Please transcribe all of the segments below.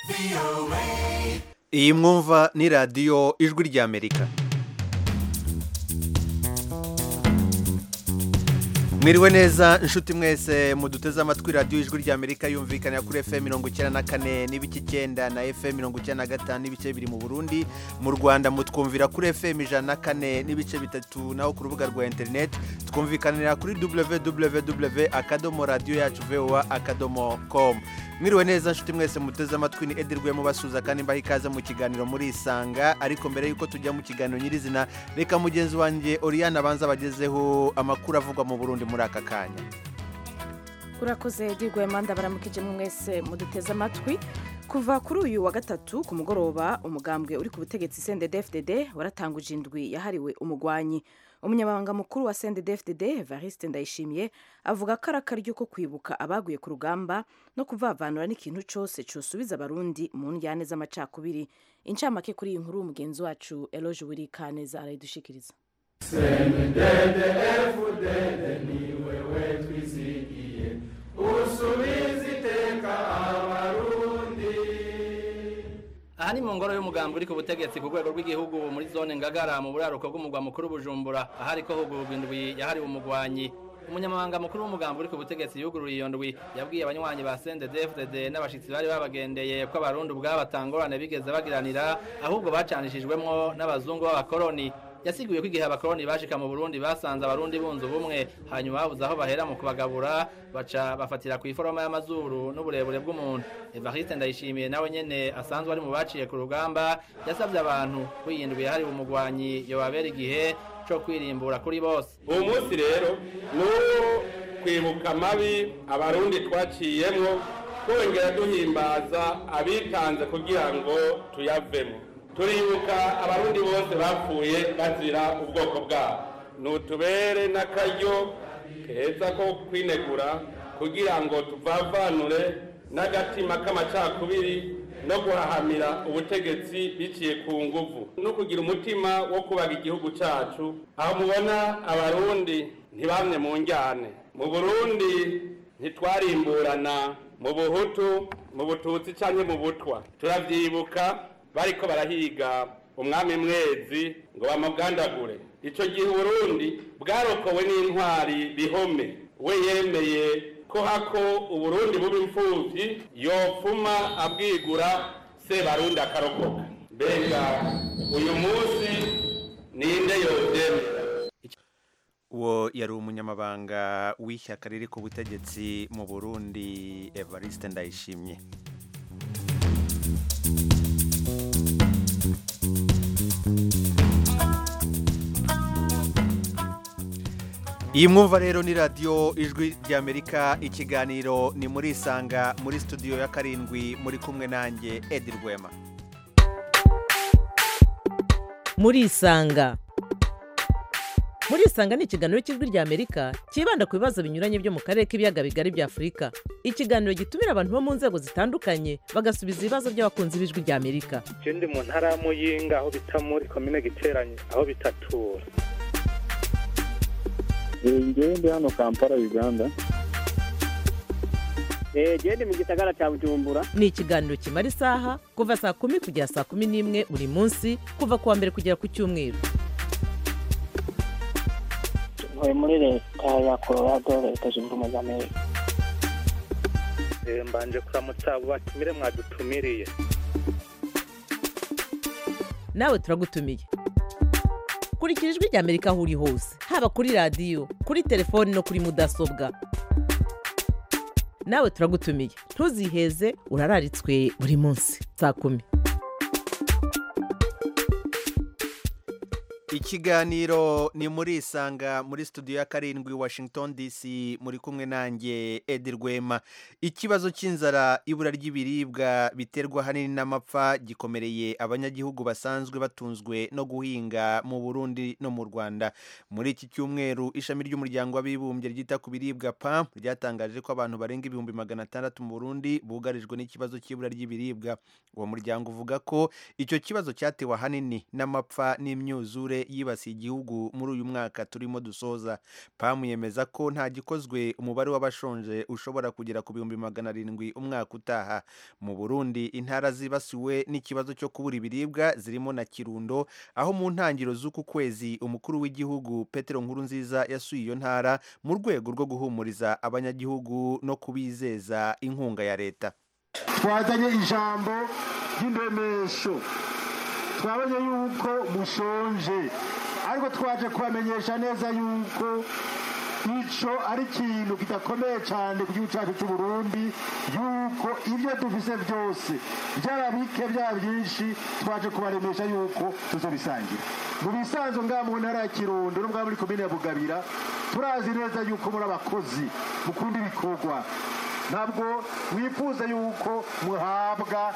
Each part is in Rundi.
iyi mwumva ni radiyo ijwi ry'amerika mwiriwe neza inshuti mwese muduteze amatwi radiyo ijwi ry'amerika yumvikanira kuri fm mirongo icyenda na kane n'ibice icyenda na fm mirongo icyenda na gatanu n'ibice bibiri mu burundi mu rwanda mutwumvira kuri fm ijana na kane n'ibice bitatu naho ku rubuga rwa interineti twumvikanira kuri www akadomo radiyo yacu voa akadomo komu mwiriwe neza nshuti mwese muteze amatwi ni edirwe mubasuza kandi mbaha ikaze mu kiganiro muri isanga ariko mbere y'uko tujya mu kiganiro nyirizina reka mugenzi wanjye oriyane abanza bagezeho amakuru avugwa mu burundi muri aka kanya urakoze edirwe manda baramukije mwese muduteze amatwi kuva kuri uyu wa gatatu ku mugoroba umugambwe uri ku butegetsi CNDD-FDD waratanguje indwi yahariwe umugwanyi umunyamabanga mukuru wa CNDD-FDD Evariste Ndayishimiye avuga ko ari akaryo ko kwibuka abaguye ku rugamba no kuvavanura n'ikintu cyose cyosubiza abarundi mu njyane z'amacakubiri incamake kuri iyi nkuru mugenzi wacu Eloge Wirikaneza arayidushikiriza CNDD-FDD ni wewe twizigiye usubiza iteka abarundi aha ni mu ngoro y'umugambi uri ku butegetsi ku rwego rw'igihugu muri zone ngagara mu buraruko bw'umugwa mukuru bujumbura ahariko hugurwa indwi yahariwe umugwanyi umunyamabanga mukuru w'umugambi uri ku butegetsi yugururiye iyo ndwi yabwiye abanywanyi ba CNDD-FDD n'abashitsi bari babagendeye ko abarundi ubwabo batangorane bigeze bagiranira ahubwo bacanishijwemwo n'abazungu b'abakoroni yasiguye ko igihe abakoroni bashika mu Burundi basanze abarundi bunze ubumwe hanyuma babuze aho bahera mu kubagabura baca bafatira ku iforoma y'amazuru n'uburebure bw'umuntu Evariste Ndayishimiye nawe nyene asanzwe ari mu baciye ku rugamba yasabye abantu kwiyindwi yahariwe umugwanyi yobabera igihe co kwirimbura kuri bose uwo munsi rero ni uwo kwibuka amabi abarundi twaciyemwo twongera duhimbaza abitanze kugira ngo tuyavemo turibuka abarundi bose bapfuye bazira ubwoko bwabo nutubere n'akaryo keza ko kwinegura kugira ngo tuvavanure n'agatima k'amacakubiri no guhahamira ubutegetsi biciye ku nguvu no kugira umutima wo kubaga igihugu cyacu aho mubona abarundi ntibamwe mu njyane mu burundi ntitwarimburana mu buhutu mu bututsi cyangwa mu butwa turabyibuka bariko barahiga umwami mwezi ngo bamugandagure icyo gihe uburundi bwarokowe n'intwari bihome we yemeye ko hako uburundi buba imfuvyi yopfuma abwigura sebarundi akarokoka mbega uyu munsi ninde yovyemera uwo yari umunyamabanga w'ishyaka riri ku butegetsi mu burundi evariste ndayishimye iyi mwumva rero ni radiyo ijwi ry'amerika ikiganiro ni muri isanga muri studio ya karindwi muri kumwe nanjye edi rwema muri isanga muri isanga ni ikiganiro cy'ijwi ry'amerika cyibanda ku bibazo binyuranye byo mu karere k'ibiyaga bigari bya afurika ikiganiro gitumira abantu bo mu nzego zitandukanye bagasubiza ibibazo by'abakunzi b'ijwi ry'amerika icyo ndi mu ntara ya muyinga aho bita muri komine giteranye aho bitatura ngewe ndi hano kampala uganda genda mu gisagara cya bujumbura ni ikiganiro kimara isaha kuva saa kumi kugera saa kumi n'imwe buri munsi kuva ku wa mbere kugera ku cyumweru ntuye muri leta ya colorado leta zunze ubumwe za amerika mbanje kuramutsa abo batumire mwadutumiriye nawe turagutumiye kurikira ijwi ry'amerika aho uri hose haba kuri radiyo kuri telefoni no kuri mudasobwa nawe turagutumiye ntuziheze urararitswe buri munsi saa kumi ikiganiro ni muri isanga muri studio ya karindwi washington dc muri kumwe nanjye edi rwema ikibazo cy'inzara ibura ry'ibiribwa biterwa ahanini n'amapfa gikomereye abanyagihugu basanzwe batunzwe no guhinga mu burundi no mu rwanda muri iki cyumweru ishami ry'umuryango w'abibumbye ryita ku biribwa pam ryatangaje ko abantu barenga ibihumbi magana atandatu mu burundi bugarijwe n'ikibazo cy'ibura ry'ibiribwa uwo muryango uvuga ko icyo kibazo cyatewe ahanini n'amapfa n'imyuzure y'ubukure yibasiye igihugu muri uyu mwaka turimo dusoza pamu yemeza ko nta gikozwe umubare w'abashonje ushobora kugera ku bihumbi magana arindwi umwaka utaha mu burundi intara zibasiwe n'ikibazo cyo kubura ibiribwa zirimo na kirundo aho mu ntangiriro z'uku kwezi umukuru w'igihugu petero nkurunziza yasuye iyo ntara mu rwego rwo guhumuriza abanyagihugu no kubizeza inkunga ya leta twazanye ijambo ry'indemesho twabonye yuko mushonje ariko twaje kubamenyesha neza yuko ico ari ikintu kidakomeye cyane ku gihugu cyacu cy'u Burundi yuko ibyo dufise byose byaba bike byaba byinshi twaje kubaremesha yuko tuzobisangira mu bisanzwe ngaha mu ntara ya kirundo no muri komine ya bugabira turazi neza yuko muri abakozi mukunda ibikorwa ntabwo mwifuza yuko muhabwa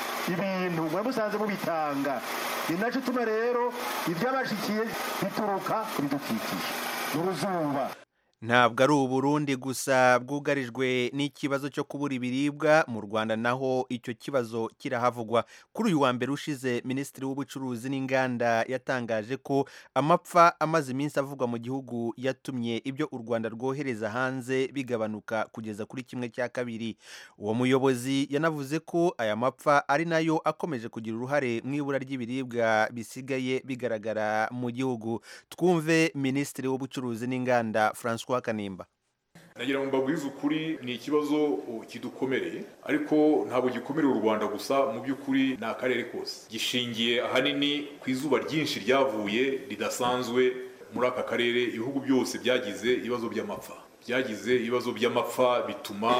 ibintu muba musanze mubitanga ni nacyo utuma rero ibyabashikiye bituruka ku bidukikije mu ruzuba ntabwo ari uburundi gusa bwugarijwe n'ikibazo cyo kubura ibiribwa mu rwanda naho icyo kibazo kirahavugwa kuri uyu wa mbere ushize minisitiri w'ubucuruzi n'inganda yatangaje ko amapfa amaze iminsi avugwa mu gihugu yatumye ibyo u rwanda rwohereza hanze bigabanuka kugeza kuri kimwe cya kabiri uwo muyobozi yanavuze ko aya mapfa ari nayo akomeje kugira uruhare mu ibura ry'ibiribwa bisigaye bigaragara mu gihugu twumve minisitiri w'ubucuruzi n'inganda francois kanimba nagira ngo mbabwize ukuri ni ikibazo kidukomereye ariko ntabwo gikomereye u rwanda gusa mu by'ukuri ni akarere kose gishingiye ahanini ku izuba ryinshi ryavuye ridasanzwe muri aka karere ibihugu byose byagize ibibazo by'amapfa byagize ibibazo by'amapfa bituma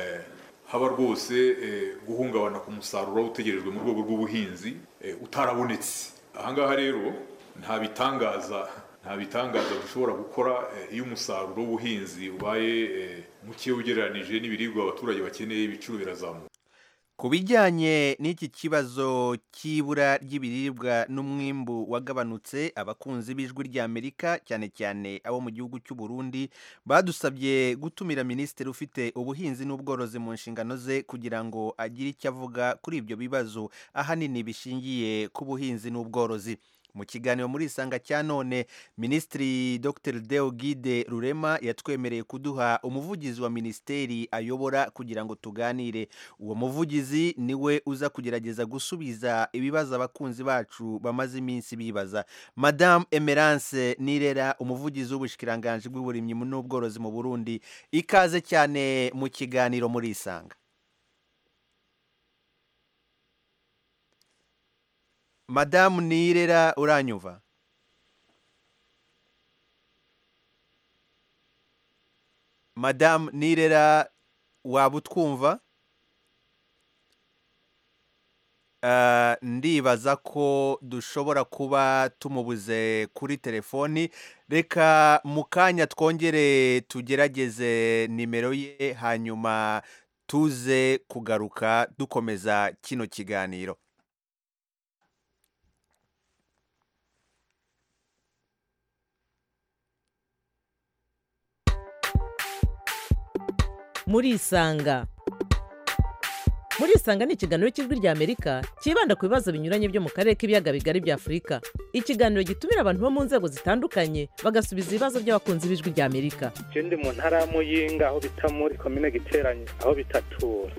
haba rwose guhungabana ku musaruro utegerejwe mu rwego rw'ubuhinzi utarabonetse ahangaha rero nta bitangaza nta bitangaza dushobora gukora iyo umusaruro w'ubuhinzi ubaye muke ugereranije n'ibiribwa abaturage bakeneye ibiciro birazamuka ku bijyanye n'iki kibazo cy'ibura ry'ibiribwa n'umwimbu wagabanutse abakunzi b'ijwi ry'amerika cyane cyane abo mu gihugu cy'u Burundi badusabye gutumira minisitiri ufite ubuhinzi n'ubworozi mu nshingano ze kugira ngo agire icyo avuga kuri ibyo bibazo ahanini bishingiye ku buhinzi n'ubworozi mu kiganiro muri isanga cya none minisitiri dr deo gide rurema yatwemereye kuduha umuvugizi wa minisiteri ayobora kugira ngo tuganire uwo muvugizi niwe uza kugerageza gusubiza ibibazo abakunzi bacu bamaze iminsi bibaza madamu emerance nirera umuvugizi w'ubushikiranganji bw'uburimyi n'ubworozi mu burundi ikaze cyane mu kiganiro muri isanga madamu nirera uranyumva madamu nirera waba utwumva ndibaza ko dushobora kuba tumubuze kuri telefoni reka mu kanya twongere tugerageze nimero ye hanyuma tuze kugaruka dukomeza kino kiganiro murisanga murisanga ni ikiganiro cy'ijwi ry'amerika cyibanda ku bibazo binyuranye byo mu karere k'ibiyaga bigari bya afurika ikiganiro gitumira abantu bo mu nzego zitandukanye bagasubiza ibibazo by'abakunzi b'ijwi ry'amerika ndi mu ntara ya muyinga aho bita muri komine giteranye aho bitatura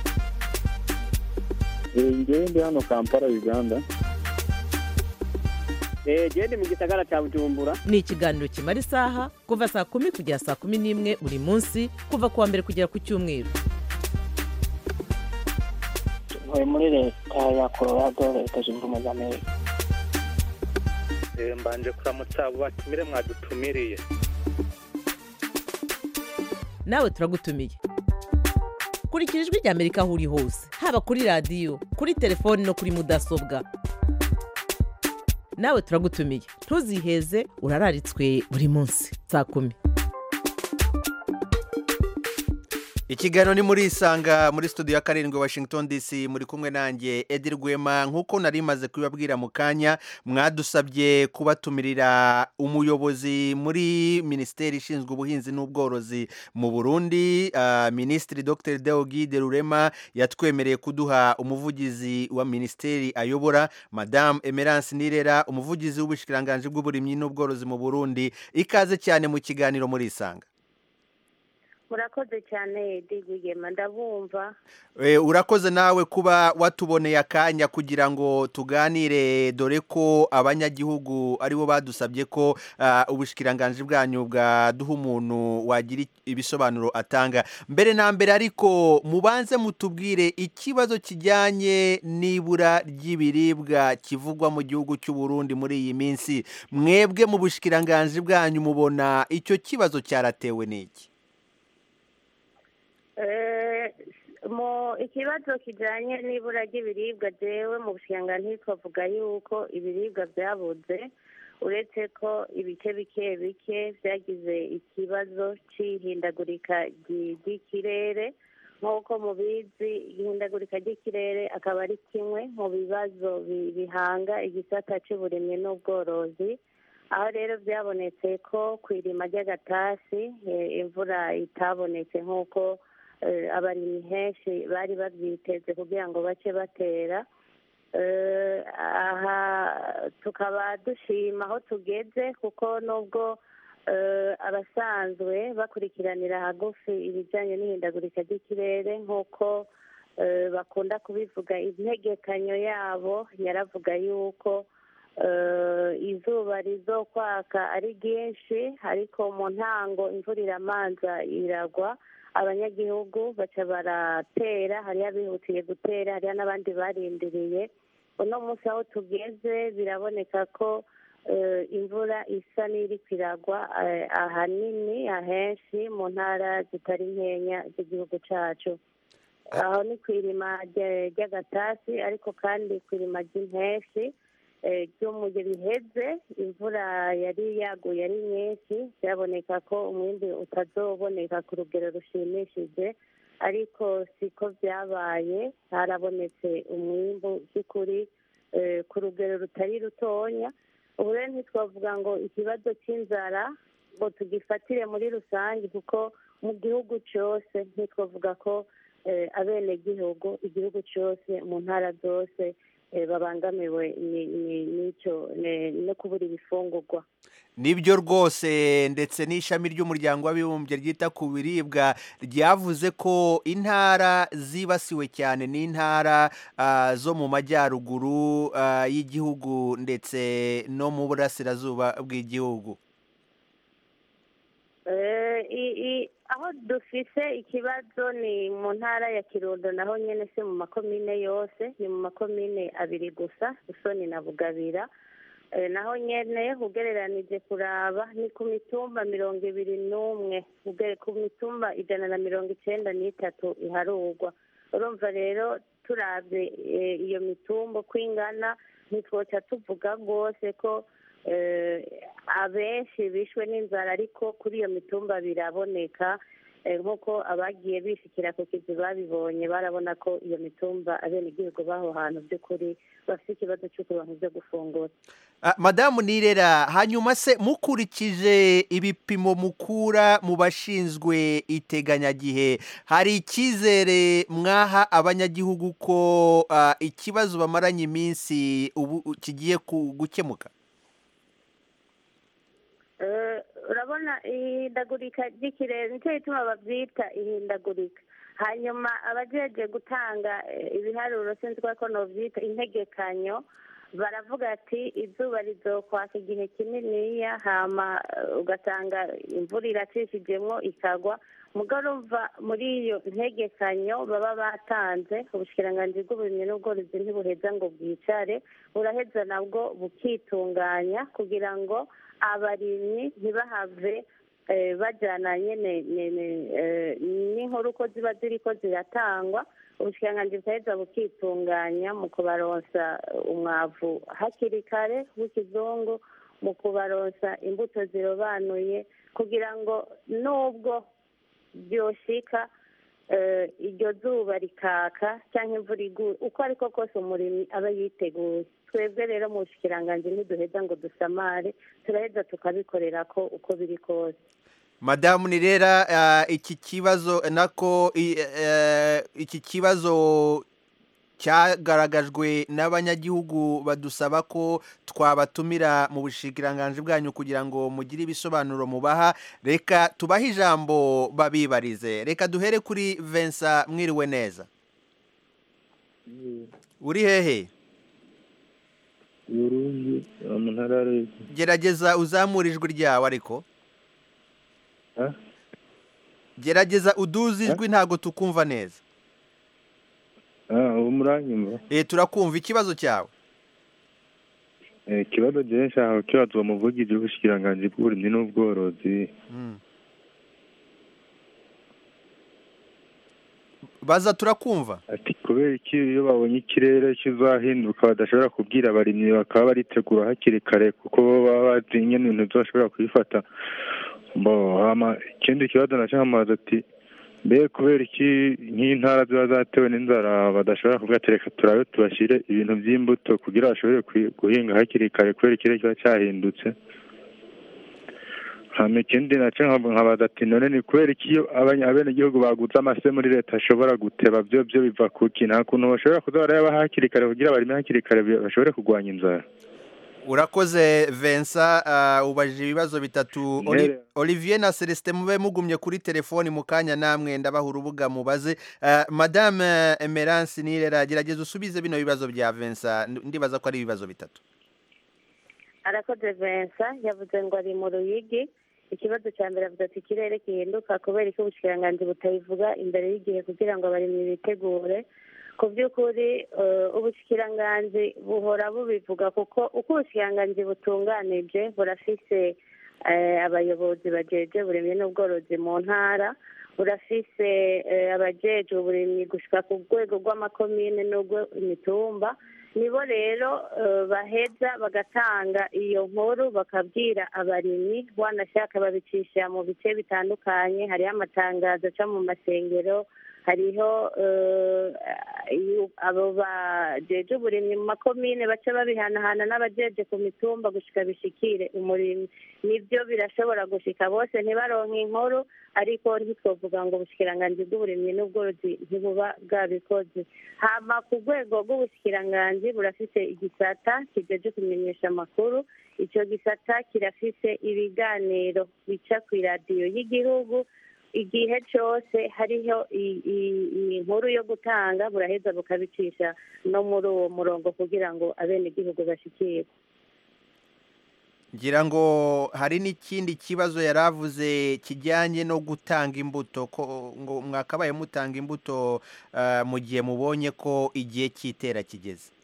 ngewe ndi hano kampala uganda genda mu gisagara cya bujumbura ni ikiganiro kimara isaha kuva saa kumi kugera saa kumi n'imwe buri munsi kuva ku wa mbere kugera ku cyumweru ntuye muri leta ya colorado leta zunze ubumwe za amerika mbanje kuramutsa abo batumire mwadutumiriye nawe turagutumiye kurikira ijwi ry'amerika aho uri hose haba kuri radiyo kuri telefoni no kuri mudasobwa nawe turagutumiye ntuziheze urararitswe buri munsi saa kumi ikiganiro ni muri isanga muri studio ya karindwi washington dc muri kumwe nanjye edi rwema nk'uko nari maze kubibabwira mu kanya mwadusabye kubatumirira umuyobozi muri minisiteri ishinzwe ubuhinzi n'ubworozi mu burundi uh, minisitiri dr deogide rurema yatwemereye kuduha umuvugizi wa minisiteri ayobora madamu emerance nirera umuvugizi w'ubushikiranganji bw'uburimyi n'ubworozi mu burundi ikaze cyane mu kiganiro muri isanga murakoze cyane digigema ndabumva urakoze nawe kuba watuboneye akanya kugira ngo tuganire dore ko abanyagihugu aribo badusabye ko ubushikiranganji bwanyu bwaduha umuntu wagira ibisobanuro atanga mbere na mbere ariko mubanze mutubwire ikibazo kijyanye n'ibura ry'ibiribwa kivugwa mu gihugu cy'u Burundi muri iyi minsi mwebwe mu bushikiranganji bwanyu mubona icyo kibazo cyaratewe n'iki mu ikibazo kijyanye n'ibura ry'ibiribwa jewe mu bushinga twavuga yuko ibiribwa byabuze uretse ko ibice bike bike byagize ikibazo cy'ihindagurika ry'ikirere nk'uko mubizi ihindagurika ry'ikirere akaba ari kimwe mu bibazo bihanga igisata cy'uburimyi n'ubworozi aho rero byabonetse ko ku irima ry'agatasi imvura itabonetse nk'uko abarimyi henshi bari babyiteze kugira ngo bace batera aha tukaba dushima aho tugeze kuko nubwo abasanzwe bakurikiranira hagufi ibijyanye n'ihindagurika ry'ikirere nk'uko bakunda kubivuga integekanyo yabo yaravuga yuko izuba rizokwaka ari ryinshi ariko mu ntango imvura iramanza iragwa abanyagihugu baca baratera hariho abihutiye gutera hariho n'abandi barindiriye uno munsi aho tugeze biraboneka ko imvura isa n'iri kwiragwa ahanini ahenshi mu ntara zitari nkenya z'igihugu cyacu aho ni ku irima ry'agatasi ariko kandi ku irima ry'impeshi ryo mu gihe biheze imvura yari yaguye ari nyinshi byaboneka ko umwimbi utazoboneka ku rugero rushimishije ariko siko byabaye harabonetse umwimbu by'ukuri ku rugero rutari rutonya ubu rero ntitwavuga ngo ikibazo cy'inzara ngo tugifatire muri rusange kuko mu gihugu cyose ntitwavuga ko abenegihugu igihugu cyose mu ntara zose babangamiwe n'icyo no kubura ibifungurwa nibyo rwose ndetse n'ishami ry'umuryango w'abibumbye ryita ku biribwa ryavuze ko intara zibasiwe cyane n'intara zo mu majyaruguru y'igihugu ndetse no mu burasirazuba bw'igihugu aho dufise ikibazo ni mu ntara ya kirundo naho nyine se mu makomine yose ni mu makomine abiri gusa usoni na bugabira naho nyine ugereranije kuraba ni ku mitumba mirongo ibiri n'umwe ku mitumba ijana na mirongo icyenda n'itatu iharugwa urumva rero turabye iyo mitumba uko ingana ntitwoca tuvuga rwose ko abenshi bishwe n'inzara ariko kuri iyo mitumba biraboneka nk'uko abagiye bishikira ku kizi babibonye barabona ko iyo mitumba abenegihugu b'aho hantu by'ukuri bafite ikibazo cy'ukubantu byo gufungura madamu nirera hanyuma se mukurikije ibipimo mukura mu bashinzwe iteganyagihe hari icyizere mwaha abanyagihugu ko ikibazo bamaranye iminsi ubu kigiye gukemuka urabona ihindagurika ry'ikirere nicyo gituma babyita ihindagurika hanyuma abajeje gutanga ibiharuro sinzi ko nobyita integekanyo baravuga ati izuba rizokwaka igihe kininiya hama ugasanga imvura iracishijemo ikagwa mugarumva muri iyo ntegekanyo baba batanze ubushikiranganji bw'uburimyi n'ubworozi ntibuheza ngo bwicare buraheza nabwo bukitunganya kugira ngo abarimyi ntibahave bajyana nyine n'inkuru uko ziba ziri ko ziratangwa ubushikiranganji bukaheza bukitunganya mu kubaronsa umwavu hakiri kare w'ikizungu mu kubaronsa imbuto zirobanuye kugira ngo nubwo byoshika eh, iryo zuba rikaka cyangwa imvura iguye uko ariko kose umurimyi aba yiteguye twebwe rero mu bushikiranganji ntiduheza ngo dusamare turaheza tukabikorera ko uko biri kose madamu nirera ah, iki kibazo nako i- eh, iki kibazo cyagaragajwe n'abanyagihugu badusaba ko twabatumira mu bushikiranganji bwanyu kugira ngo mugire ibisobanuro mubaha reka tubahe ijambo babibarize reka duhere kuri Vincent mwiriwe neza uri hehe Burundi mu ntara ya Ruyigi. gerageza uzamure ijwi ryawe ariko Ah? gerageza uduze ijwi ntabwo tukumva neza Ah, ubu muranyumva eh turakumva ikibazo cyawe Eh, ikibazo jewe nshaka kukibaza uwo muvugizi w'ubushikiranganji bw'uburimyi n'ubworozi Mm. baza turakumva ati kubera iki iyo babonye ikirere kizahinduka badashobora kubwira abarimyi bakaba baritegura hakiri kare kuko bo baba bazi nyene ibintu bashobora kubifata bo hama ikindi kibazo naco nkamazi ati mbe kubera iki nk'intara ziba zatewe n'inzara badashobora kuvuga ati reka turabe tubashyire ibintu by'imbuto kugira bashobore kwi- guhinga hakiri kare kubera ikirere kiba cyahindutse hama ikindi naco nkavuga- nkabaza ati none ni kubera iki iyo abanya- abenegihugu baguze amase muri leta ashobora guteba byo byo biva kuki nta kuntu bashobora kuza barayaba hakiri kare kugira barime hakiri kare bi- bashobore kurwanya inzara urakoze Vincent ah, ubajije ibibazo bitatu Oli- Ntere. Olivier na Celestin mube mugumye kuri telefoni mu kanya namwe ndabaha urubuga mubaze Ah, madame Emerance Nirera gerageza usubize bino bibazo bya Vincent Ndi- ndibaza ko ari ibibazo bitatu arakoze Vincent yavuze ngo ari mu ruyigi ikibazo cya mbere avuze ati ikirere gihinduka kubera ko ubushikiranganji butabivuga imbere y'igihe kugira ngo abarimyi bitegure ku by'ukuri eh, ubushikiranganji buhora bubivuga kuko uko ubushikiranganji butunganije burafise eh, abayobozi bajeje uburimyi n'ubworozi mu ntara burafise eh, abajeje uburimyi gushika ku rwego rw'amakomine n'urw'imitumba nibo rero eh, baheza bagatanga iyo nkuru bakabwira abarimyi wanashaka babicisha mu bice bitandukanye hariho amatangazo aca mu masengero hariho eh, iyo- abo bajeje uburimyi mu makomine baca babihanahana n'abajeje ku mitumba gushika bishikire umurimyi nibyo birashobora gushika bose ntibaronke inkuru ariko ntitwovuga ngo ubushikiranganji bw'uburimyi n'ubworozi ntibuba bwabikoze hama ku rwego rw'ubushikiranganji burafise igisata kijeje kumenyesha amakuru ico gisata kirafise ibiganiro bica kw'iradiyo y'igihugu igihe cyose hariho i- i- i- inkuru yo gutanga buraheza bukabicisha no muri uwo murongo kugira ngo abenegihugu bashikirwe ngira ngo hari n'ikindi kibazo yari avuze kijyanye no gutanga imbuto ko ngo mwakabaye mutanga imbuto ah, mu gihe mubonye ko igihe cy'itera kigeze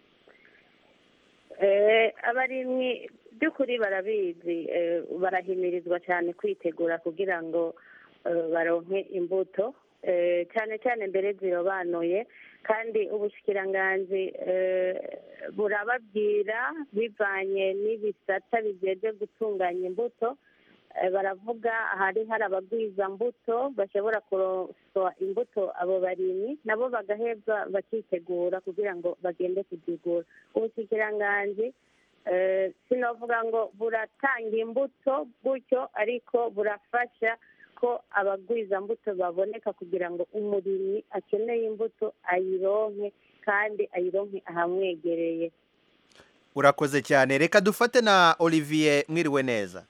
Eh, abarimyi by'ukuri barabizi eh, barahimirizwa cyane kwitegura kugira ngo eh, baronke imbuto eh, cyane cyane mbere zirobanuye kandi ubushikiranganji eh, burababwira bivanye n'ibisata bijeje gutunganya imbuto Eh, baravuga hari hari abagwiza mbuto bashobora kuroswa imbuto abo barimyi nabo bagaheza bakitegura kugira ngo bagende kuzigura ubushikiranganji eh, sinovuga ngo buratanga imbuto gutyo ariko burafasha ko abagwiza mbuto baboneka kugira ngo umurimyi akeneye imbuto ayironke kandi ayironke ahamwegereye urakoze cyane reka dufate na olivier mwiriwe neza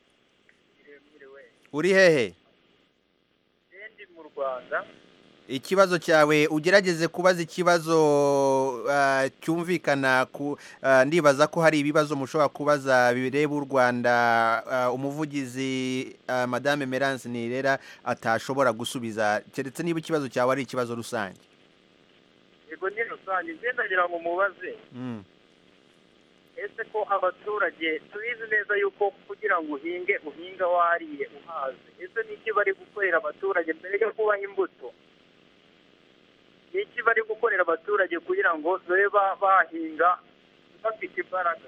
uri hehe ndi mu rwanda ikibazo cyawe ugerageze kubaza ikibazo ah, cyumvikana ku ah, ndibaza ko hari ibibazo mushobora kubaza bireba u rwanda ah, umuvugizi ah, madame merance nirera atashobora gusubiza keretse niba ikibazo cyawe ari ikibazo rusange yego ni rusange ngenda ngira ngo mubaze Mm. ese ko abaturage tubizi neza yuko kugira ngo uhinge uhinga wariye uhaze ese ni iki bari gukorera abaturage mbere yo kubaha imbuto ni iki bari gukorera abaturage kugira ngo babe ba- bahinga bafite imbaraga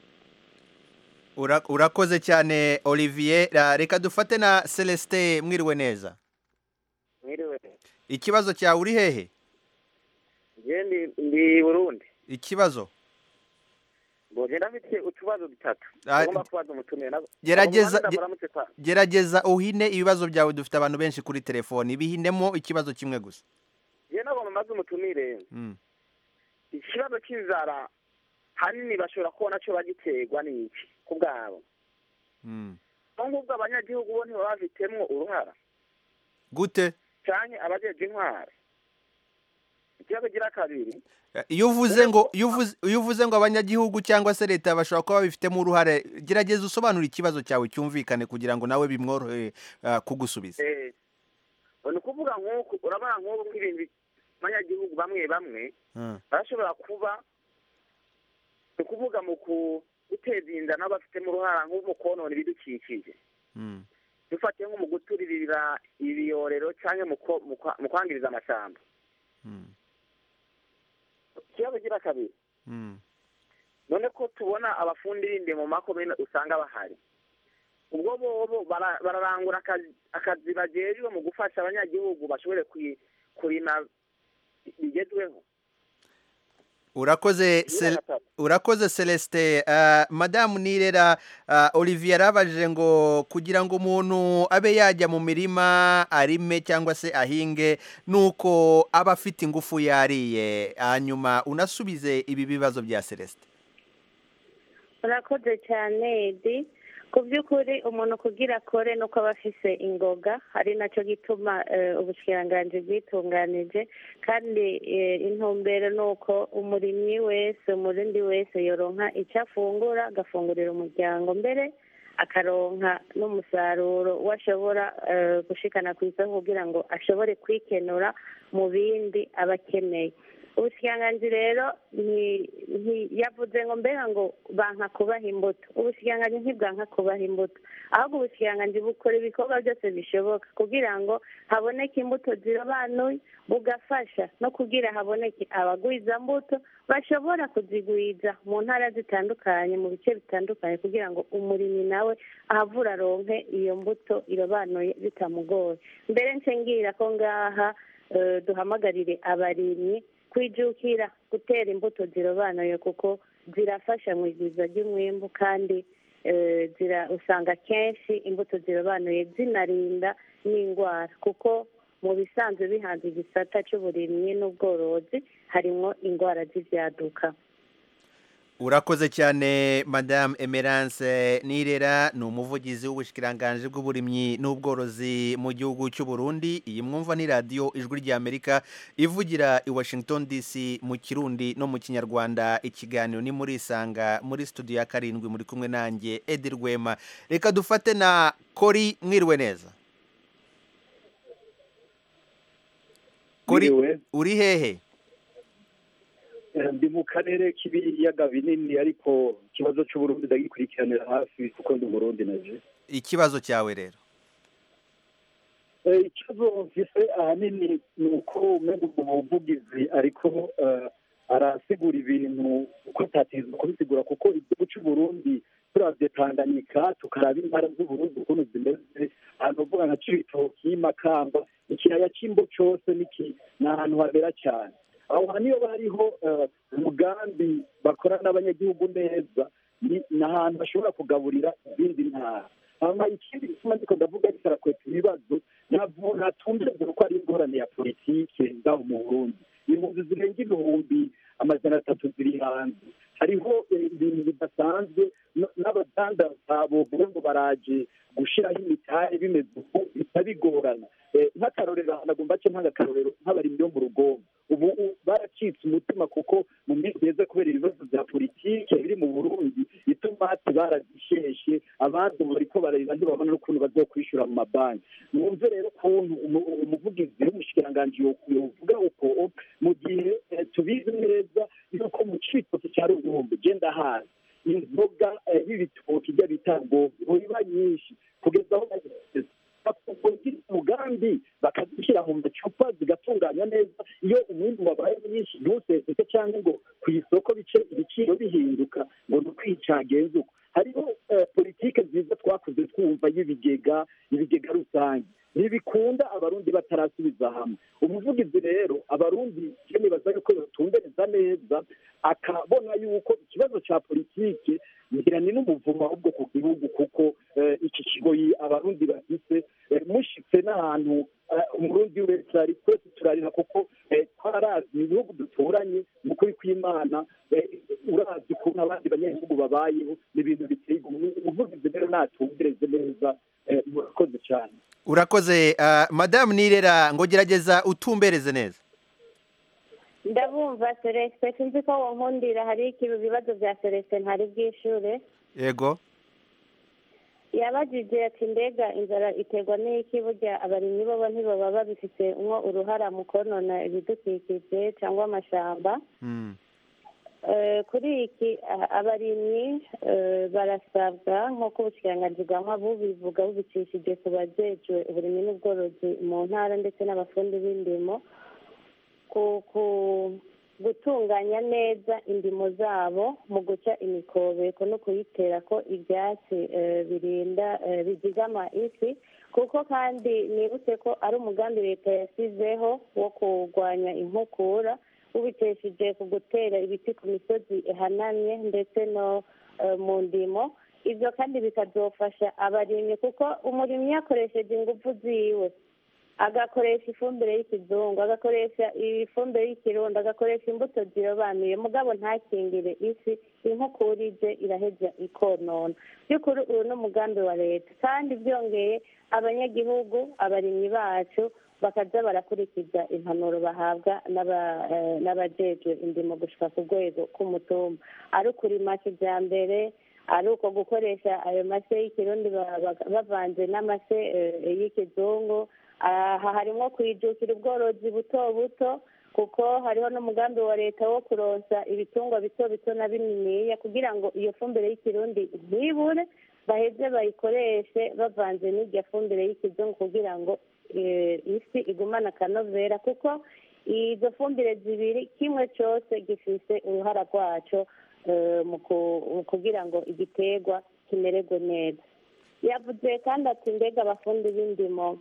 Ura- urakoze cyane olivier Ah, reka dufate na celestin mwiriwe neza mwiriwe ikibazo cyawe uri hehe njye ndi ndi burundi ikibazo mbonye ndafite utubazo dutatu Ah, agomba kubaza umutumire nabo gerageza Abo mu Rwanda ge- muramutse kwa gerageza uhine ibibazo byawe dufite abantu benshi kuri telefoni bihinemo ikibazo kimwe gusa njye nagomba maze umutumire Mm. ikibazo cy'inzara hanini bashobora kubona cyo bagiterwa n'iki ku bwabo Mm. nk'ubwo abanyagihugu bo ntibaba bafitemo uruhara gute cyane abajeje intwari ikibazo gira kabiri Eh, iyo uvuze ngo iyo uvuze iyo uvuze ngo abanyagihugu cyangwa se leta bashobora kuba babifitemo uruhare gerageza usobanure ikibazo cyawe cyumvikane kugira ngo nawe bimworohe ah, kugusubiza Eh, ni ukuvuga nk'uku urabona nk'ubu nk'ibintu bi- abanyagihugu bamwe bamwe Ah. barashobora kuba ni ukuvuga mu ku- guteza inda nabo bafitemo uruhara nko mu konona ibidukikije Mm. dufatiye nko mu guturirira ibiyorero cyangwa mu ko- mu kwa- mu kwangiriza amashyamba Mm. ikibazo gira kabiri Mm. none ko tubona abafundi b'inde mu makomine usanga bahari ubwo bobo bara- bararangura akazi akazi bajejwe mu gufasha abanyagihugu bashobore kwi- kurima bigezweho urakoze Cel- urakoze celestin Ah, madamu nirera ah, olivier yarabajije ngo kugira ngo umuntu abe yajya mu mirima arime cyangwa se ahinge nuko aba afite ingufu yariye hanyuma unasubize ibi bibazo bya celestin urakoze cyane edi ku by'ukuri umuntu kugira akore nuko aba afise ingoga ari nacyo gituma eh, ubushikiranganji bwitunganije kandi eh, intumbero ni uko umurimyi wese umurundi wese yoronka icyo afungura agafungurira umuryango mbere akaronka n'umusaruro we ashobora eh, gushikana ku isoko kugira ngo ashobore kwikenura mu bindi aba akeneye ubushikiranganji rero nti- nti- yavuze ngo mbega ngo banka kubaha imbuto ubushikiranganji ntibwanka kubaha imbuto ahubwo ubushikiranganji bukora ibikorwa byose bishoboka kugira ngo haboneke imbuto zirobanuye bugafasha no kugira haboneke abagwiza mbuto bashobora kuzigwiza mu ntara zitandukanye mu bice bitandukanye kugira ngo umurimyi nawe ahavura aronke iyo mbuto irobanuye bitamugoye mbere nce ngira ko ngaha eh, duhamagarire abarimyi kwijukira gutera imbuto zirobanuye kuko zirafasha mu igwiza ry'umwimbu kandi eh, zira usanga kenshi imbuto zirobanuye zinarinda n'indwara kuko mu bisanzwe bihanze igisata cy'uburimyi n'ubworozi harimo indwara z'ibyaduka urakoze cyane madamu emerance nirera ni umuvugizi w'ubushikiranganji bw'uburimyi n'ubworozi mu gihugu cy'u Burundi iyi mwumva ni radiyo ijwi ry'amerika ivugira i washington dc mu kirundi no mu kinyarwanda ikiganiro ni muri isanga muri studio ya karindwi muri kumwe nanjye edi rwema reka dufate na kori mwiriwe neza kori Mwiriwe. uri hehe Eh, ndi mu karere k'ibiyaga binini ariko ikibazo cy'uburundi ndagikurikiranira hafi kuko ndi umurundi naje ikibazo cyawe rero Eh, ikibazo mfise ahanini ni uko umenga umuvugizi ariko eh, arasigura ibintu uko atatizwa kubisigura kuko igihugu cy'uburundi turavye tanganyika tukaraba intara z'uburundi ukuntu zimeze ahantu uvuga nka cibitoki makamba ikiyaya c'imbo cose niki ni ahantu habera cyane aho hantu iyo bariho eh, umugambi bakora n'abanyagihugu neza ni ni ahantu bashobora kugaburira izindi ntara hama ikindi gituma ndiko ndavuga ariko arakweta ibibazo ntabwo natumvise ko ari ingorane ya politike ngaho mu burundi impunzi zirenga ibihumbi amajana atatu ziri hanze hariho eh, ibintu bidasanzwe n- n'abadandaza bovuga ngo baraje gushiraho imitari bimeze uku bica bigorana Eh, nk'akarorero nagomba ce nk'agakarorero nk'abarimyi bo mu rugombo ubu u- baracitse umutima kuko mu minsi heza kubera ibibazo bya politike biri mu burundi itomati barazisheshe abandi ubu bariko bararira ntibabona n'ukuntu bazokwishura mu mabanki mwumve rero ukuntu umu- umuvugizi w'umushikiranganji yo- yovuga uko mu gihe eh, tubizi neza yuko mu citoki cya rugombo genda hazi inzoga eh, y'ibitoki ijya bita rugombo iba nyinshi kugeza aho bageze bakugira umugambi bakazishyira mu macupa zigatunganya neza iyo umwimbu wabaye mwinshi ntuseseke cyangwa ngo ku isoko bice ibiciro bihinduka ngo ni ukwicagenza uko hariho eh, politike nziza twakuze twumva y'ibigega ibigega rusange ntibikunda abarundi batarasubiza hamwe umuvugizi rero abarundi je nibaza yuko yotumbereza neza akabona yuko ikibazo ca politike ngira ni n'umuvumo ahubwo ku gihugu kuko eh, iki kigoyi abarundi bafise eh, mushitse n'ahantu eh, umurundi wese ari twese turarira kuko eh, twarazi mu bihugu duturanye mu kuri kw'imana eh, urazi ukuntu abandi banyagihugu babayeho ni ibintu biteye igomwe umuvugizi rero natumbereze neza eh, murakoze cyane urakoze ah, madamu nirera ngo gerageza utumbereze neza ndabumva celestin sinzi ko wonkundira hari ikibi bibazo bya celestin ntari bwishure yego yabajije ati mbega inzara iterwa n'iki burya abarimyi bobo ntibaba babifite nko uruhara mu konona ibidukikije cyangwa amashamba Mm. Eh, kuri iki ah, abarimyi eh, barasabwa nk'uko ubushikiranganji bwa nkwa bubivuga bubicishije ku bajejwe uburimyi n'ubworozi mu ntara ndetse n'abafundi b'indimo ku ku- gutunganya neza indimo zabo mu guca imikobeko no kuyitera ko ibyatsi eh, birinda eh, bizigama isi kuko kandi nibutse ko ari umugambi leta yasizeho wo kurwanya inkukura ubicishije ku gutera ibiti ku misozi ihanamye ndetse no eh, mu ndimo ibyo kandi bikazofasha abarimyi kuko umurimyi yakoresheje ingufu ziwe agakoresha ifumbire y'ikizungu agakoresha ifumbire y'ikirundo agakoresha imbuto zirobanuye mugabo ntakingire isi inkukura ije iraheza ikonona by'ukuri uyu ni umugambi wa leta kandi byongeye abanyagihugu abarimyi bacu bakaza barakurikiza impanuro bahabwa n'aba- eh, n'abajejwe indimo gushika ku rwego k'umutumba ari ukurima kijambere ari uko gukoresha ayo mase y'ikirundi ba- ba- bavanze n'amase eh, y'ikizungu aha harimo kwijukira ubworozi buto buto kuko hariho n'umugambi wa leta wo kuronsa ibitungwa bito bito na bininiya kugira ngo iyo fumbire y'ikirundi ntibure baheze bayikoreshe bavanze n'irya fumbire y'ikizungu kugira ngo eh, isi igumane akanovera kuko izo fumbire zibiri kimwe cyose gifise uruhara rwaco eh, mu ku- mu kugira ngo igiterwa kimererwe neza yavuze kandi ati mbega abafundi b'indimo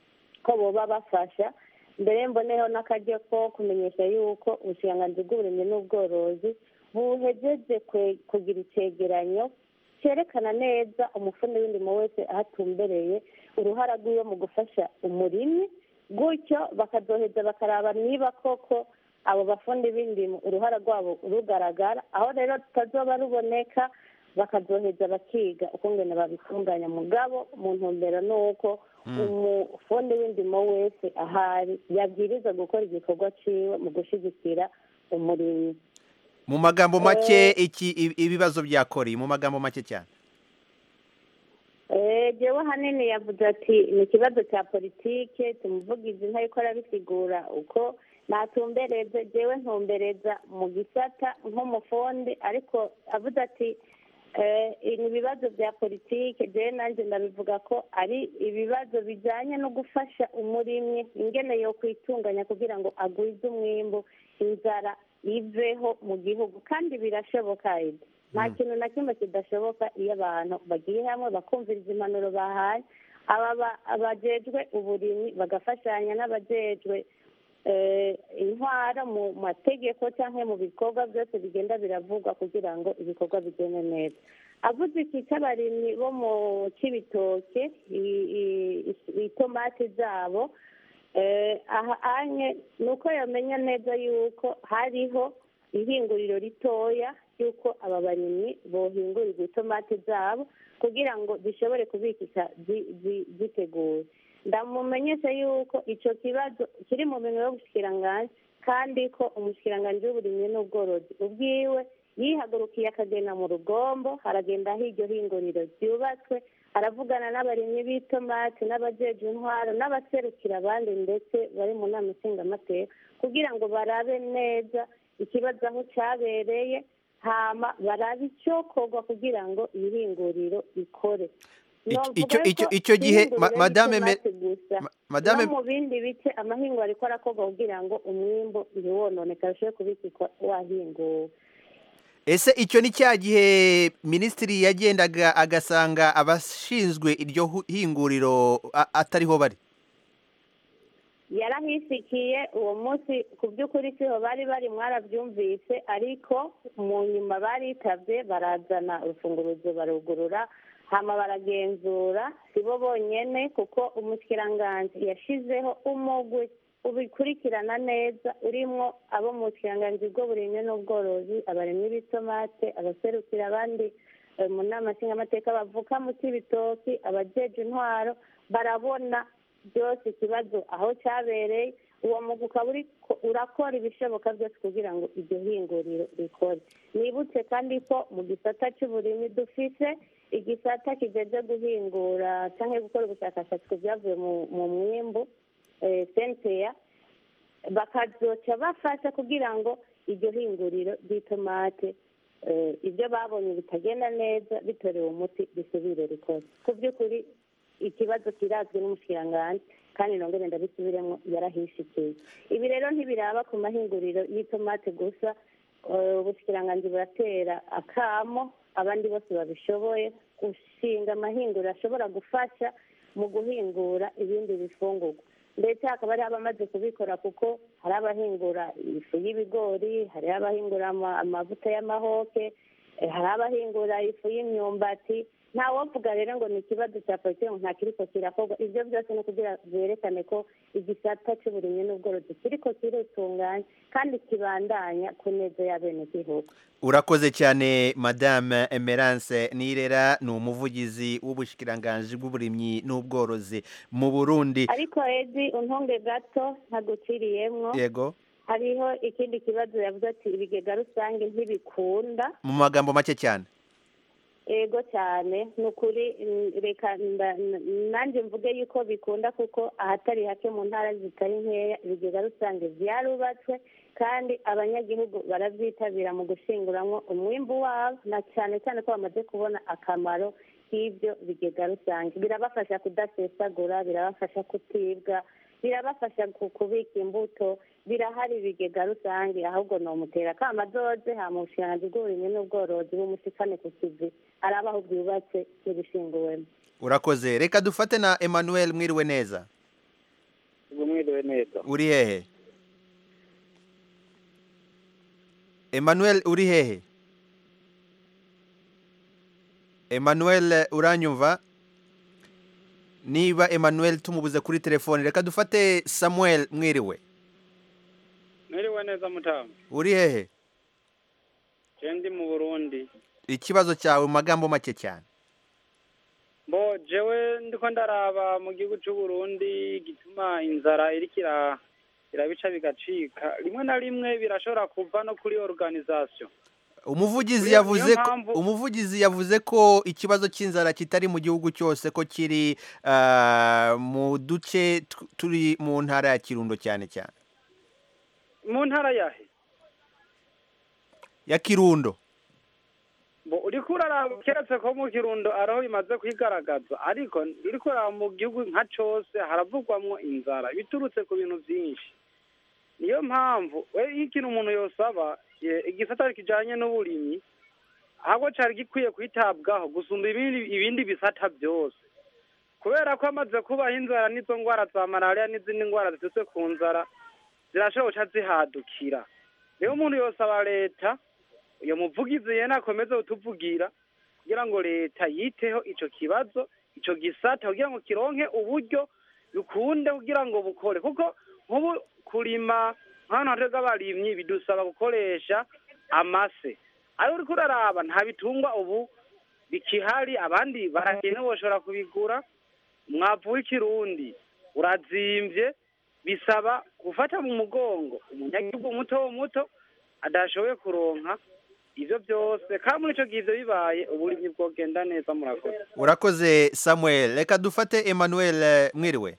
ko boba bafasha mbere mboneho n'akaryo ko kumenyesha yuko ubushikiranganji bw'uburimyi n'ubworozi buhejeje kwe- kugira icegeranyo cyerekana neza umufundi w'indimo wese aho atumbereye uruhara rw'iwe mu gufasha umurimyi gutyo bakazoheza bakaraba niba koko abo bafundi b'indimo uruhara rwabo rugaragara aho rero rutazoba ruboneka bakazoheza bakiga ukungene babitunganya mugabo mu ntumbero ni uko umufundi w'indimo wese ahari yabwiriza gukora igikorwa ciwe mu gushigikira umurimyi mu magambo make iki i- ibibazo bya kori mu magambo make cyane Eh, jewe hanini yavuze ati ni ikibazo cya politike tumuvugizi ntariko arabisigura uko natumbereze jewe ntumbereza mu gisata nk'umufundi ariko avuze ati eh, ni ibibazo bya politike jewe nanjye ndabivuga ko ari ibibazo bijanye no gufasha umurimyi ingene yo kwitunganya kugira ngo agwize umwimbu inzara iveho mu gihugu kandi birashoboka Edi. nta kintu na kimwe kidashoboka iyo abantu bagiye hamwe bakumviriza impanuro bahaye aba ba- abajejwe uburimyi bagafashanya n'abajejwe eh, intwara mu mategeko cyangwa mu bikorwa byose bigenda biravugwa kugira ngo ibikorwa bigende neza avuze iki cy'abarimyi bo mu cy'ibitoke i- i- i- itomati zabo eh, aha anye ni uko yamenya neza yuko hariho ihinguriro ritoya y'uko aba barimyi bohingurirwa itomati zabo kugira ngo zishobore kubikika zi- zi- ziteguye ndamumenyesha yuko icyo kibazo kiri mu bintu y'ubushikiranganji kandi ko umushikiranganji w'uburimyi n'ubworozi ubwiwe yihagurukiye akagenda mu rugombo haragenda aho iryo hinguriro ryubatswe aravugana n'abarimyi b'itomati n'abajeje intwaro n'abaserukira abandi ndetse bari mu nama nshingamateka kugira ngo barabe neza ikibazo aho cyabereye hama barabe icyokorwa kugira ngo iri hinguriro ikore Icyo- Novuga icyo- icyo- ko icyo gihe, ihinguriro ma- Madame Me- ry'itomati gusa, Madame- no mu bindi bice amahingo ariko arakorwa kugira ngo umwimbu ntiwononekare ushobore kubikikwa wahinguwe ese icyo ni cya gihe minisitiri yagendaga agasanga abashinzwe iryo hu- hinguriro a- atariho bari yarahisikiye uwo munsi ku by'ukuri siho bari bari mwarabyumvise ariko mu nyuma baritabye barazana urufunguruzo barugurura hama baragenzura si bo bonyene kuko umushikiranganji yashizeho umugwi ubikurikirana neza urimwo abo mu bushikiranganji bw'uburimyi n'ubworozi abarimyi b'itomate abaserukira abandi eh, mu nama nshingamateka bavuka mu cy'ibitoki abajeje intwaro barabona byose ikibazo aho cyabereye uwo mugwi ukaba uriko- urakora ibishoboka byose kugira ngo iryo hinguriro rikore nibutse kandi ko mu gisata cy'uburimyi dufise igisata kijeje guhingura cyangwa gukora ubushakashatsi ku byavuye mu- mu mwimbu eh, senteya bakazoca bafasha kugira ngo iryo hinguriro ry'itomate eh, ibyo babonye bitagenda neza bitorewe umuti bisubire rikora ku by'ukuri ikibazo kirazwi n'umushikiranganji kandi nongere ndabisubiremo yarahishikiye ibi rero ntibiraba ku mahinguriro y'itomate gusa eh, ubushikiranganji buratera akamo abandi bose babishoboye gushinga amahinguriro ashobora gufasha mu guhingura ibindi bifungurwa ndetse hakaba hariho abamaze kubikora kuko hari abahingura ifu y'ibigori hari abahingura ama- amavuta y'amahoke eh, hari abahingura ifu y'imyumbati nta wovuga rero ngo ni ikibazo cya politiki ngo nta kiriko kirakorwa ibyo byose ni ukugira byerekane ko igisata cy'uburimyi n'ubworozi kiriko kiritunganya kandi kibandanya ku neza y'abenegihugu urakoze cyane madame emerance nirera ni umuvugizi w'ubushikiranganji bw'uburimyi n'ubworozi mu burundi ariko edi untunge gato ntaguciriyemwo yego hariho ikindi kibazo yavuze ati ibigega rusange ntibikunda mu magambo make cyane ego cyane ni ukuri mm, reka nda- n- nanjye mvuge yuko bikunda kuko ahatari hake mu ntara zitari nkeya ibigega rusange byarubatswe kandi abanyagihugu barabyitabira mu gushinguramwo umwimbu wabo na cyane cyane ko bamaze kubona akamaro k'ibyo bigega rusange birabafasha kudasesagura birabafasha kutibwa birabafasha ku- kubika imbuto birahari ibigega rusange ahubwo ni umutera akamadoze hama ubushikiranganji bw'uburimyi n'ubworozi bumushikane ku kivi araba aho bwubatse n'ibishinguwemo urakoze reka dufate na emmanuel mwiriwe neza ubwo mwiriwe neza uri hehe emmanuel uri hehe emmanuel uranyumva niba emmanuel tumubuze kuri telefone reka dufate samuel mwiriwe mwiriwe neza mutamu uri hehe je ndi mu burundi ikibazo cyawe mu magambo make cyane mbo jewe ndiko ndaraba mu gihugu c'uburundi gituma inzara iriko ira- irabica bigacika rimwe na rimwe birashobora kuva no kuri organisation umuvugizi Niyo- yavuze niyo ko mpamvu- umuvugizi yavuze ko ikibazo cy'inzara kitari mu gihugu cyose ko kiri ah, mu duce tu- turi mu ntara ya kirundo cyane cyane mu ntara yahe ya kirundo bo uriko uraraba keretse ko mu kirundo ariho bimaze kwigaragaza ariko uriko uraraba mu gihugu nka cose haravugwamwo inzara biturutse ku bintu vyinshi niyo mpamvu we iyo ikintu umuntu yosaba ye- igisata kijanye n'uburimyi ahubwo cari gikwiye kwitabwaho gusumba ibindi ibindi bisata byose kubera ko amaze kubaho inzara n'izo ngwara za malariya n'izindi ngwara ziturutse ku nzara zirashobora guca zihadukira rero umuntu yosaba leta uyo muvugizi yene akomeze kutuvugira kugira ngo leta yiteho ico kibazo ico gisata kugira ngo kironke uburyo bikunde kugira ngo bukore kuko nk'ubu kurima nk'ahantu hatega abarimyi bidusaba gukoresha amase ariko uriko uraraba nta bitungwa ubu bikihari abandi baragenda boshobora kubigura umwavu w'ikirundi urazimvye bisaba gufata mu mugongo umunyagihugu muto muto adashoboye kuronka ivyo byose kandi muri ico gihe ivyo bibaye uburimyi bwogenda neza murakoze urakoze samuel reka dufate emmanuel eh, mwiriwe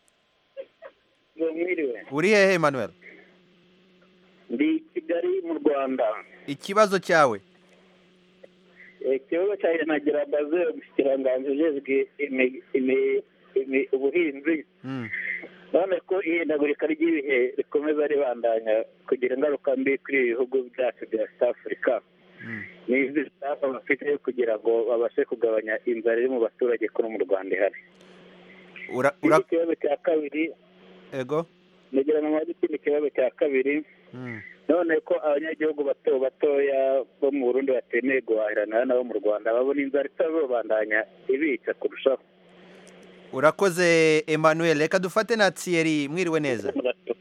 mwiriwe uri hehe emmanuel ndi kigali mu rwanda ikibazo cyawe ikibazo cyanjye nagira mbaze umushikiranganji ujejwe imi- imi- imi- ubuhinzi Mm. none ko ihindagurika ry'ibihe rikomeza ribandanya kugira ingaruka mbi kuri ibi bihugu byacu bya south africa ni izi sitapa bafite yo kugira ngo babashe kugabanya inzara iri mu baturage ko no mu rwanda ihari ura ikindi kibazo cya kabiri ego ngira ngo hari ikindi kibazo cya kabiri none ko abanyagihugu bato batoya bo mu burundi batemeye guhahirana nabo mu rwanda babona inzara itazobandanya ibica kurushaho urakoze emmanuel reka dufate na thierry mwiriwe neza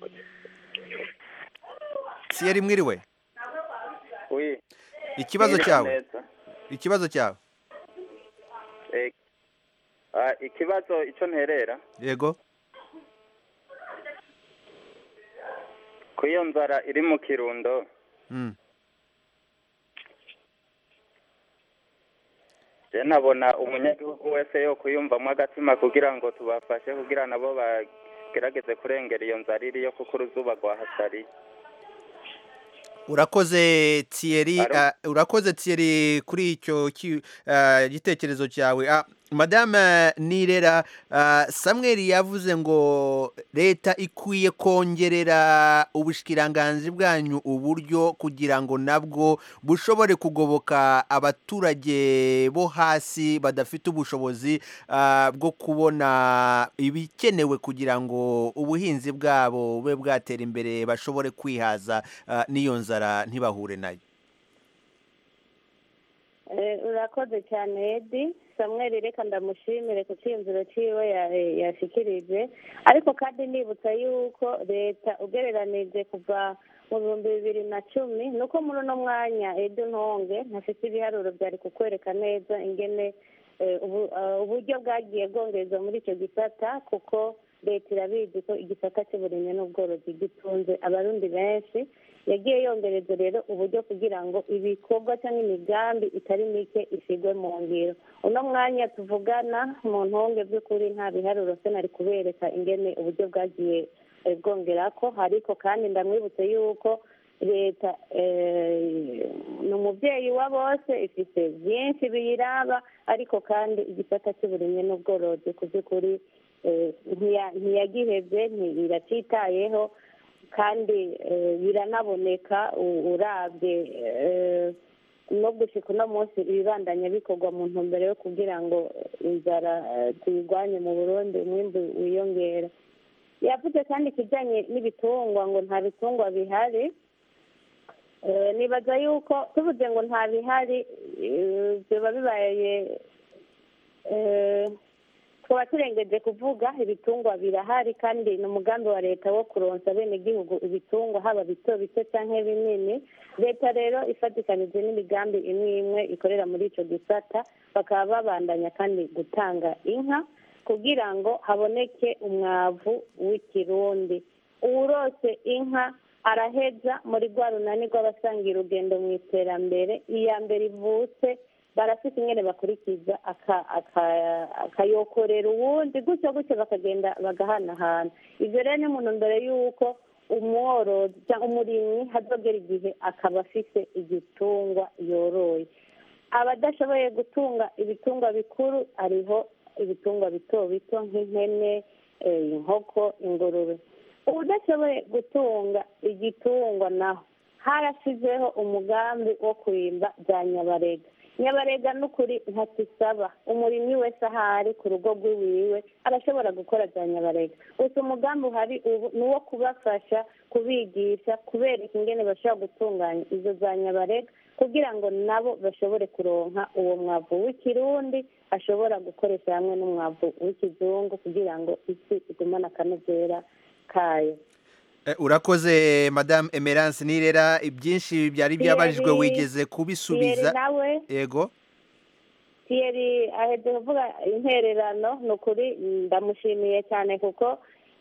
thierry mwiriwe Oui. ikibazo Mwiriwe cyawe neza. ikibazo cyawe Eh, ah, ikibazo icyo nterera yego ku iyo nzara iri mu kirundo Mm. je nabona umunyagihugu wese yo kuyumvamo agatima kugira ngo tubafashe kugira nabo bagerageze kurengera iyo nzara iriyo kuko uruzuba rwahasariye urakoze thierry ah, urakoze thierry kuri icyo ki- ah, gitekerezo cyawe Ah, madame nirera ah, samuel yavuze ngo leta ikwiye kongerera ubushikiranganji bwanyu uburyo kugira ngo nabwo bushobore kugoboka abaturage bo hasi badafite ubushobozi ah, bwo kubona ibikenewe kugira ngo ubuhinzi bwabo bube bwatera imbere bashobore kwihaza ah, n'iyo nzara ntibahure nayo Eh, urakoze cyane edi samuel reka ndamushimire ku cyiyumviro cyiwe ya- yashikirije ariko kandi nibutsa yuko leta ugereranije kuva mu bihumbi bibiri na cumi ni uko muri uno mwanya edi ntonge ntafite ibiharuro byari kukwereka neza ingene eh, ubu- ah, uburyo bwagiye bwongerezwa muri icyo gisata kuko leta irabizi ko igisata cy'uburimyi n'ubworozi gitunze abarundi benshi yagiye yongereza rero uburyo kugira ngo ibikorwa cyangwa imigambi itari mike ishyirwe mu ngiro uno mwanya tuvugana mu ntonge by'ukuri nta biharuro se nari kubereka ingene uburyo bwagiye eh, bwongera ko ariko kandi ndamwibutse yuko leta eh, ni umubyeyi wa bose ifite byinshi biyiraba ariko kandi igisata cy'uburimyi n'ubworozi ku by'ukuri eh, ntiya- ntiyagihebye ntiracyitayeho kandi eh, biranaboneka u- urabye eh, no gushika uno munsi ibibandanya bikorwa mu ntumbero yo kugira ngo inzara eh, tuyirwanye mu burundi umwimbu wiyongera yavuze kandi ikijyanye n'ibitungwa ngo nta bitungwa bihari Eh, nibaza yuko tuvuze ngo nta bihari eh, biba bibaye eh, twaba turengeje kuvuga ibitungwa birahari kandi ni umugambi wa leta wo kuronsa bene igihugu ibitungwa haba bito bito cyangwa binini leta rero ifatikanije n'imigambi imwe imwe ikorera muri icyo gisata bakaba babandanya kandi gutanga inka kugira ngo haboneke umwavu w'ikirundi uwurose inka araheza muri rwa runani rw'abasangiye urugendo mu iterambere iya mbere ivutse barafite ingene bakurikiza aka- aka- akayokorera uwundi gutyo gutyo bakagenda bagahanahana ibyo rero ni mu ntumbero y'uko umworozi cyangwa umurimyi hazogera igihe akaba afite igitungwa yoroye abadashoboye gutunga ibitungwa bikuru hariho ibitungwa bito bito nk'impene eh, inkoko ingurube udashoboye gutunga igitungwa naho harashizeho umugambi wo kwimba bya nyabarega nyabarega n'ukuri ntakisaba umurimyi wese ahari ku rugo rw'iwiwe arashobora gukora bya nyabarega gusa umugambi uhari ubu ni uwo kubafasha kubigisha kubereka ingene bashobora gutunganya izo za nyabarega kugira ngo nabo bashobore kuronka uwo mwavu w'ikirundi ashobora gukoresha hamwe n'umwavu w'ikizungu kugira ngo isi igumane akanovera kayo Eh, urakoze madame emerance nirera ibyinshi byari byabajijwe Thierry- wigeze kubisubiza Thierry nawe yego Thierry ahetse kuvuga intererano ni ukuri ndamushimiye cyane kuko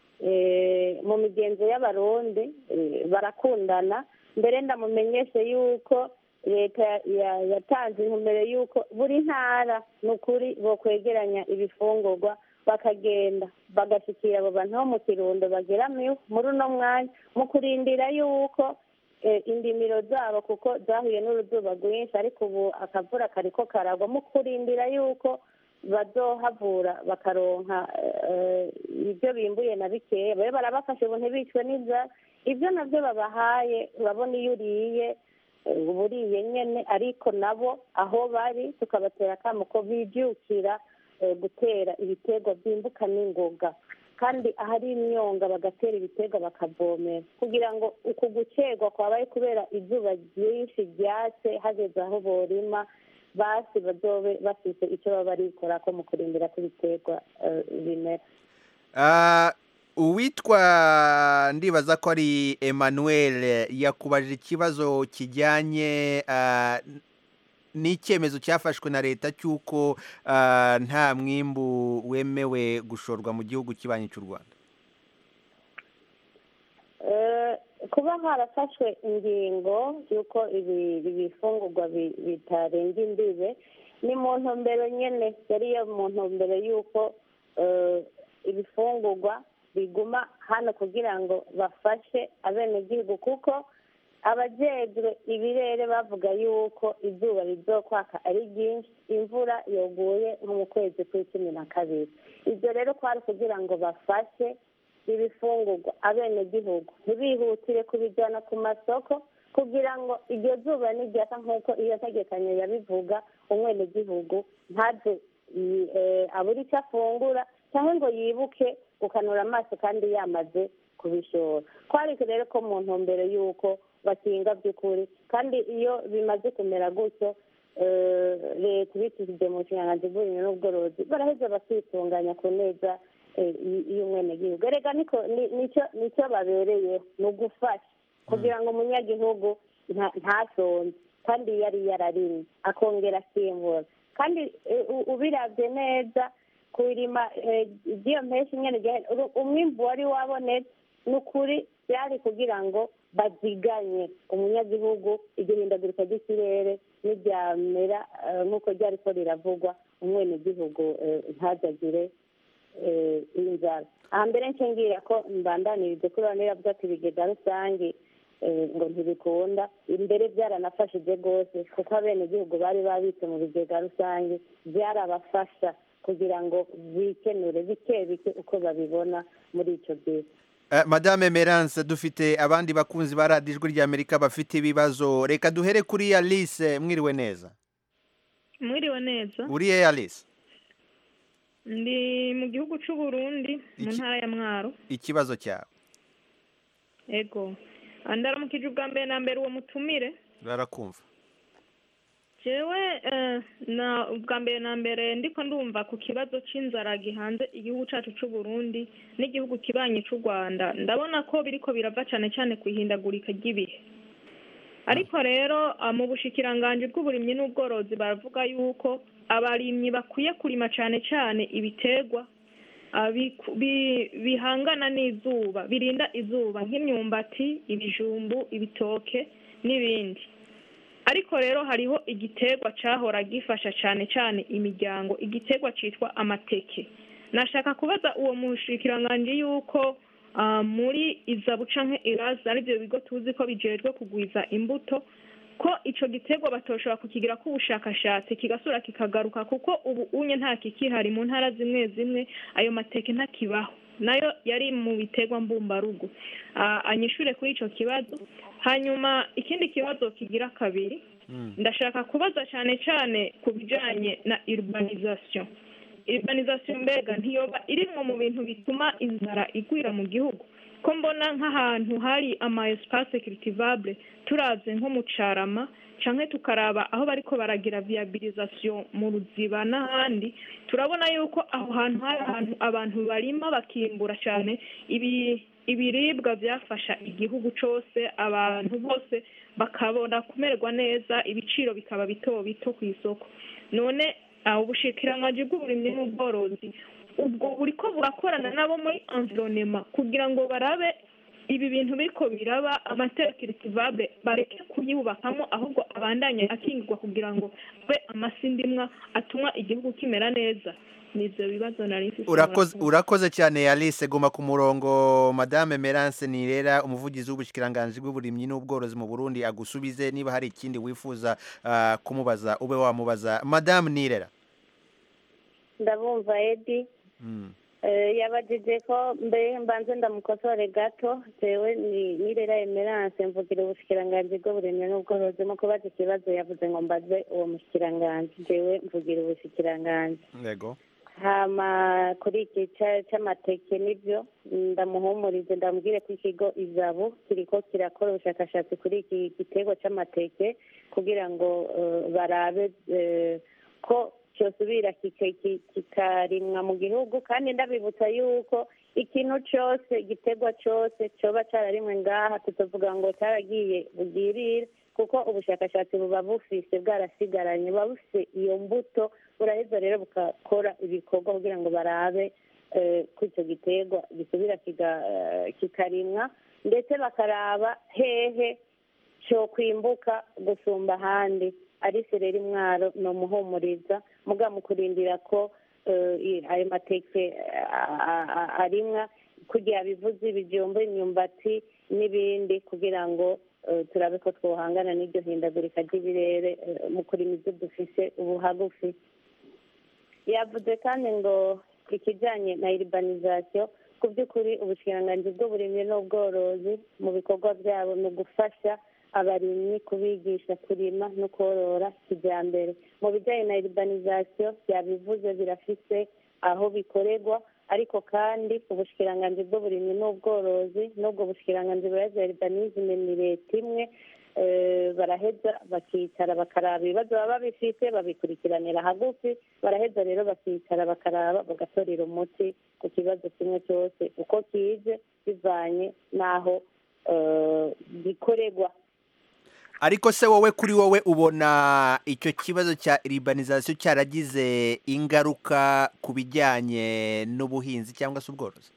eh, mu migenzo y'abarundi eh, barakundana mbere ndamumenyeshe yuko leta ya- yatanze intumbero y'uko buri ntara ni ukuri bokwegeranya ibifungurwa bakagenda bagashyikira abo bantu bo mu kirundo bageramiwe muri uno mwanya mu kurindira yuko eh, indimiro zabo kuko zahuye n'uruzuba rwinshi ariko ubu akavura kariko karagwa mu kurindira yuko bazohavura bakaronka eh, ibyo bimbuye na bikeya babe barabafashe ubu ntibicwe n'inzara ibyo nabyo babahaye urabona iyo uriye eh, buriye nyene ariko nabo aho bari tukabatera akamo ko bibyukira eh, gutera ibiterwa byimbuka n'ingoga kandi ahari imyonga bagatera ibiterwa bakavomera kugira ngo uku gucerwa kwabaye kubera izuba ryinshi ryatse hageze aho borima basi bazobe bafise icyo baba barikorako mu kurindira ko ibiterwa eh, bimera Ah, uwitwa ndibaza ko ari emmanuel yakubajije ikibazo kijyanye ah, n- n'icyemezo cyafashwe na leta cy'uko ah, nta mwimbu wemewe gushorwa mu gihugu kibanyi cy'u rwanda Eh, kuba harafashwe ingingo y'uko ibi ibifungurwa bi- bitarenga imbibe ni mu ntumbero nyene yari yo mu ntumbero y'uko eh, ibifungurwa biguma hano kugira ngo bafashe abenegihugu kuko abajejwe ibirere bavuga yuko izuba rizokwaka ari ryinshi imvura yoguye nko mu kwezi kw'icumi na kabiri ibyo rero kwari kugira ngo bafashe ibifungurwa abenegihugu ntibihutire kubijyana ku masoko kugira ngo iryo zuba n'iryaka nk'uko iyo ntegekanyo yabivuga umwenegihugu ntaze yi- eh, abure icyo afungura cyangwa ngo yibuke gukanura amaso kandi yamaze kubishora kwari rero ko mu ntumbero y'uko bakinga by'ukuri kandi iyo bimaze kumera gutyo eh, leta ibicishije mu nshinganzo z'uburimyi n'ubworozi baraheza bakitunganya ku neza eh, y- y'umwenegihugu erega niko ni- nicyo nicyo babereyeho ni ugufasha kugira ngo umunyagihugu nta- ntasonze kandi yari yararimye akongera akimbura kandi eh, u- ubirabye neza kurima eh, iby'iyo mpeshyi nyine rya- uru- umwimbu wari wabonetse ni ukuri byari kugira ngo baziganye umunyagihugu igihindagurika ry'ikirere n'iryamera eh, nk'uko ryari ko riravugwa umwenegihugu eh, ntazagire eh, inzara aha mbere nshingirira ko mbandanirize kuri bane bavuga ati ibigega rusange eh, ngo ntibikunda imbere byaranafashije rwose kuko abenegihugu bari babitse mu bigega rusange byarabafasha kugira ngo bikenure bike bike uko babibona muri icyo gihe Eh, madame merance dufite abandi bakunzi ba radiyo ijwi ry'amerika bafite ibibazo reka duhere kuri alice mwiriwe neza mwiriwe neza uriye alice ndi mu gihugu cy'u Burundi mu Iki- ntara ya mwaro ikibazo cyawe ego Ah, ndaramukije ubwa mbere na mbere uwo mutumire barakumva jewe eh, na ubwa mbere na mbere ndiko ndumva ku kibazo c'inzara gihanze igihugu cacu c'u Burundi n'igihugu kibanyi c'u Rwanda ndabona ko biriko birava cane cane ku ihindagurika ry'ibihe ariko rero ah, mu bushikiranganji bw'uburimyi n'ubworozi baravuga yuko abarimyi bakwiye kurima cane cane ibiterwa ah, biku- bi- bihangana n'izuba birinda izuba nk'imyumbati ibijumbu ibitoke n'ibindi ariko rero hariho igiterwa cahora gifasha cane cane imiryango igiterwa citwa amateke nashaka kubaza uwo mushikiranganji yuko ah, muri izabu canke irazi arivyo bigo tuzi ko bijejwe kugwiza imbuto ko ico giterwa batoshobora kukigira ko ubushakashatsi kigasubira kikagaruka kuko ubu unye nta kikihari mu ntara zimwe zimwe ayo mateke ntakibaho nayo yari mu biterwa mbumbarugo Ah, anyishure kuri ico kibazo hanyuma ikindi kibazo kigira kabiri ndashaka kubaza cyane cyane ku bijanye na urbanisation urbanisation mbega ntiyoba irimwo mu bintu bituma inzara igwira mu gihugu ko mbona nk'ahantu hari ama espace cultivable turavye nko mu carama canke tukaraba aho bariko baragira viabilisation mu ruziba n'ahandi turabona yuko aho hantu hari ahantu abantu barima bakimbura cyane ibi ibiribwa byafasha igihugu cose abantu bose bakabona kumererwa neza ibiciro bikaba bito bito ku isoko none aho ubushikiranganji bw'uburimyi n'ubworozi ubwo buriko burakorana nabo muri environnement kugira ngo barabe ibi bintu biriko biraba amatera cultivable bareke kuyubakamo ahubwo abandanye akingirwa kugira ngo abe amasindimwa atuma igihugu kimera neza nivyo bibazo nari mfise urakoze murakoze. urakoze cyane alice guma ku murongo madame merance nirera umuvugizi w'ubushikiranganji bw'uburimyi n'ubworozi mu burundi agusubize niba hari ikindi wifuza ah, kumubaza ube wamubaza madame nirera ndabumva edi Mm. Eh, yabajije ko mbe mbanze ndamukosore gato jewe ni nirera emerance mvugira ubushikiranganji bw'uburimyi n'ubworozi mu kubaza ikibazo yavuze ngo mbaze uwo mushikiranganji jewe mvugira ubushikiranganji yego hama kuri iki ca- c'amateke nivyo ndamuhumurize ndamubwire ko ikigo izabu kiriko kirakora ubushakashatsi kuri iki giterwa c'amateke kugira ngo eh, barabe eh, ko cyosubira kika- ki- kikarimwa mu gihugu kandi ndabibutsa yuko ikintu cose igiterwa cose coba cararimwe ngaha tutovuga ngo caragiye bugirire kuko ubushakashatsi buba bufise bwarasigaranye buba bufise iyo mbuto buraheza rero bugakora ibikorwa kugira ngo barabe eh, ko icyo giterwa gisubira kiga- eh, kikarimwa ndetse bakaraba hehe cyo kwimbuka gusumba ahandi ari sereri mwaro ni umuhumuriza muga mu kurindira ko eh, i- ayo mateke a- a- a- arimwa kugira bivuze ibijumba imyumbati n'ibindi kugira ngo eh, turabe ko twohangana n'iryo hindagurika ry'ibirere eh, mu kurima ibyo dufise ubu hagufi yavuze kandi ngo ikijyanye na iribanizasiyo ku by'ukuri ubushikiranganji bw'uburimyi n'ubworozi mu bikorwa byabo ni ugufasha abarimyi kubigisha kurima no korora kijyambere mu bijyanye na iribanizasiyo byabivuze birafise aho bikorerwa ariko kandi ubushikiranganji bw'uburimyi n'ubworozi n'ubwo bushikiranganji buraheza iribanizime ni leta imwe eh, baraheza bakicara bakaraba ibibazo baba bifite babikurikiranira hagufi baraheza rero bakicara bakaraba bagatorera umuti ku kibazo kimwe cyose uko kije bivanye n'aho eh, gikorerwa ariko se wowe kuri wowe ubona icyo kibazo cya iribanizasiyo cyaragize ingaruka ku bijyanye n'ubuhinzi cyangwa se ubworozi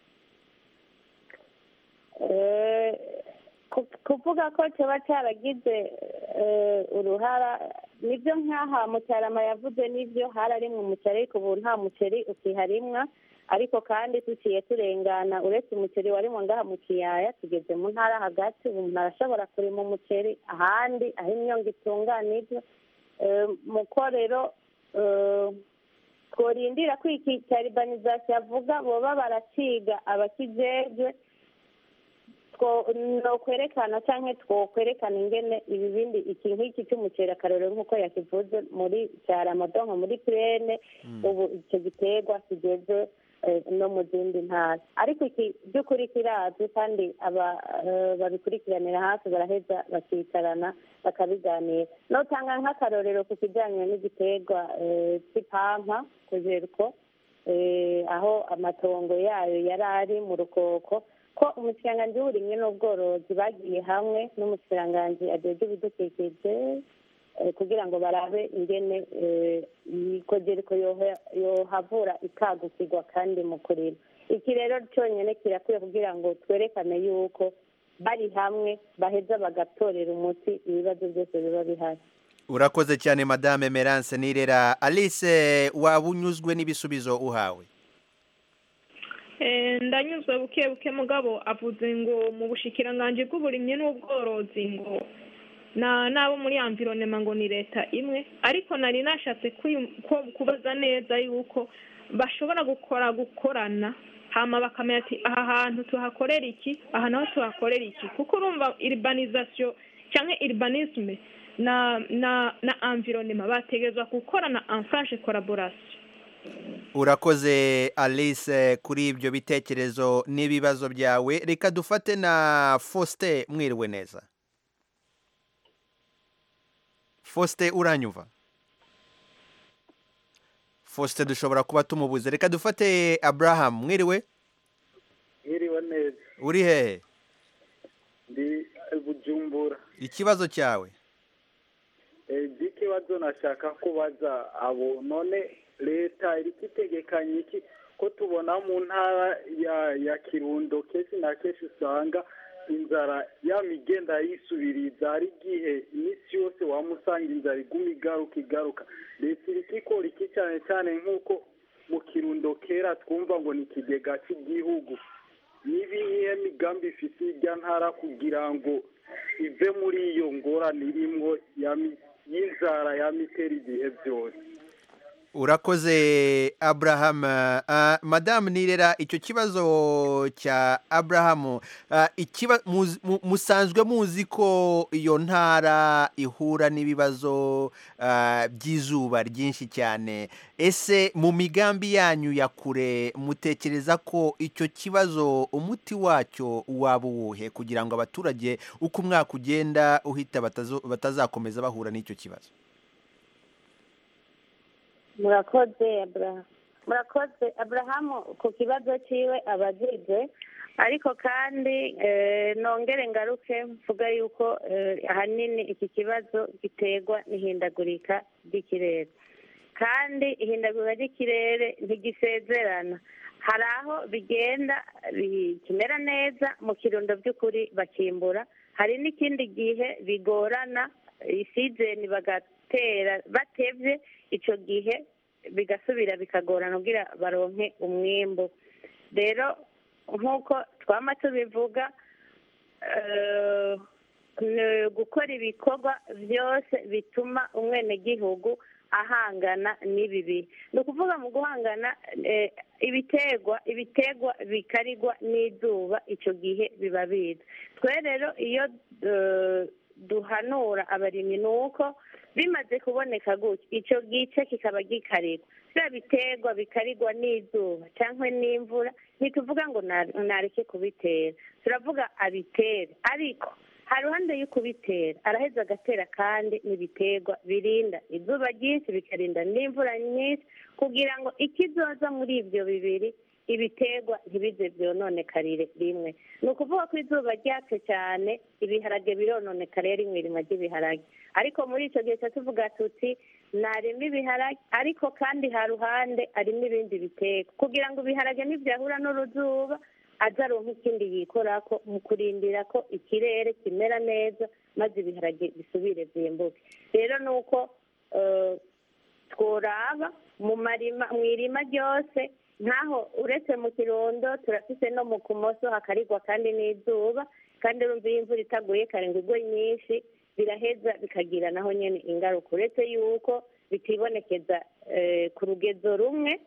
Eh, ku- kuvuga ko kiba cyaragize eh, uruhara nibyo nk'aha mucyarama yavuze nibyo hararimwe umuceri ariko ubu nta muceri ukiharimwa ariko kandi tuciye turengana uretse umuceri warimwe ngaha mu kiyaya tugeze mu ntara hagati ubu umuntu arashobora kurima umuceri ahandi aho imyonga itunganijwe Eh, muko rero eh, tworindira ko iki cya ribanizasiyo avuga boba baraciga abakijejwe two no kwerekana cyangwa twokwerekana ingene ibi bindi iki nk'iki cy'umuceri akarorero nk'uko yakivuze muri cya ramadonko muri purene ubu icyo giterwa kigeze eh, no mu zindi ntara ariko iki by'ukuri kirazwi kandi aba eh, babikurikiranira hafi baraheza bakicarana bakabiganira notanga nk'akarorero ku kijyanye n'igiterwa eh, cy'ipampa kujeriko eh, aho amatongo yayo yari ari mu rukoko ko umushikiranganji w'uburimyi n'ubworozi bagiye hamwe n'umushikiranganji ajejwe ibidukikije eh, kugira ngo barabe ingene eh, ikogereko yoha- yohavura ikagukirwa kandi mu kurima iki rero cyonyine kirakwiye kugira ngo twerekane yuko bari hamwe baheza bagatorera umuti ibibazo byose biba bihari urakoze cyane madame merance nirera alice waba unyuzwe n'ibisubizo uhawe Eh, ndanyuzwe buke buke mugabo avuze ngo mu bushikiranganji bw'uburimyi n'ubworozi ngo na nabo muri environnement ngo ni leta imwe ariko nari nashatse kwi- ko- kubaza neza yuko bashobora gukora gukorana hama bakamenya ati aha hantu tuhakorera iki aha naho tuhakorera iki kuko urumva urbanisation cyangwa urbanisme na na na environnement bategerezwa gukorana en franche collaboration urakoze alice kuri ibyo bitekerezo n'ibibazo byawe reka dufate na faustin mwiriwe neza faustin uranyumva faustin dushobora kuba tumubuze reka dufate abraham mwiriwe Mwiriwe neza uri hehe ndi bujumbura ikibazo cyawe ikibazo nashaka kubaza abo none leta iri itegekanye iki ko tubona mu ntara ya ya kirundo kenshi na kenshi usanga inzara yama igenda yisubiriza hari igihe iminsi yose waba usanga inzara iguma igaruka igaruka leta iri ikora iki cyane cyane nk'uko mu kirundo kera twumva ngo ni ikigega cy'igihugu n'ibihe migambi ifite irya ntara kugira ngo ive muri iyo ngorane irimwo ya mi- y'inzara ya mitera igihe byose urakoze abraham Ah, madamu nirera icyo kibazo cya abraham ah, ikiba- muzi- mu- musanzwe muzi ko iyo ntara ihura n'ibibazo ah, by'izuba ryinshi cyane ese mu migambi yanyu ya kure mutekereza ko icyo kibazo umuti wacyo waba uwuhe kugira ngo abaturage uko umwaka ugenda uhita batazo- batazakomeza bahura n'icyo kibazo murakoze aburahamu murakoze aburahamu ku kibazo cyiwe abajije ariko kandi eh, nongere ngaruke mvuga yuko eh, ahanini iki kibazo giterwa n'ihindagurika ry'ikirere kandi ihindagurika ry'ikirere ntigisezerana hari aho bigenda bikimera neza mu kirundo by'ukuri bakimbura hari n'ikindi gihe bigorana isizeni bagatera batevye icyo gihe bigasubira bikagorana kugira baronke umwimbu rero nk'uko twama tubivuga eh, ni gukora ibikorwa byose bituma umwenegihugu ahangana n'ibi bihe ni ukuvuga mu guhangana eh, ibiterwa ibiterwa bikarigwa n'izuba icyo gihe biba biza twe rero iyo eh, duhanura abarimyi ni uko bimaze kuboneka gutya icyo gice kikaba gikarigwa bya biterwa bikarigwa n'izuba cyangwa n'imvura ntituvuga ngo na- nareke kubitera turavuga abitere ariko hari ruhande yo kubitera araheza agatera kandi n'ibiterwa birinda izuba ryinshi bikarinda n'imvura nyinshi kugira ngo ikizoza muri ibyo bibiri ibiterwa ntibize byononekarire rimwe ni ukuvuga ko izuba ryatse cyane ibiharage birononekara rimwe irima ry'ibiharage ariko muri icyo gihe tuba tuvuga tuti narimo ibiharage ariko kandi ha ruhande harimo ibindi biterwa kugira ngo ibiharage nibyahura n'uruzuba aze aronka ikindi yikorako mu kurindira ko ikirere kimera neza maze ibiharage bisubire byimbuke rero ni uko eh, tworaba mu marima mu irima ryose nkaho uretse mu kirundo turafise no mu kumoso hakarigwa kandi n'izuba kandi urumva iyo imvura itaguye kare ngo igwe nyinshi biraheza bikagira naho nyine ingaruka uretse yuko bitibonekeza eh, ku rugezo rumwe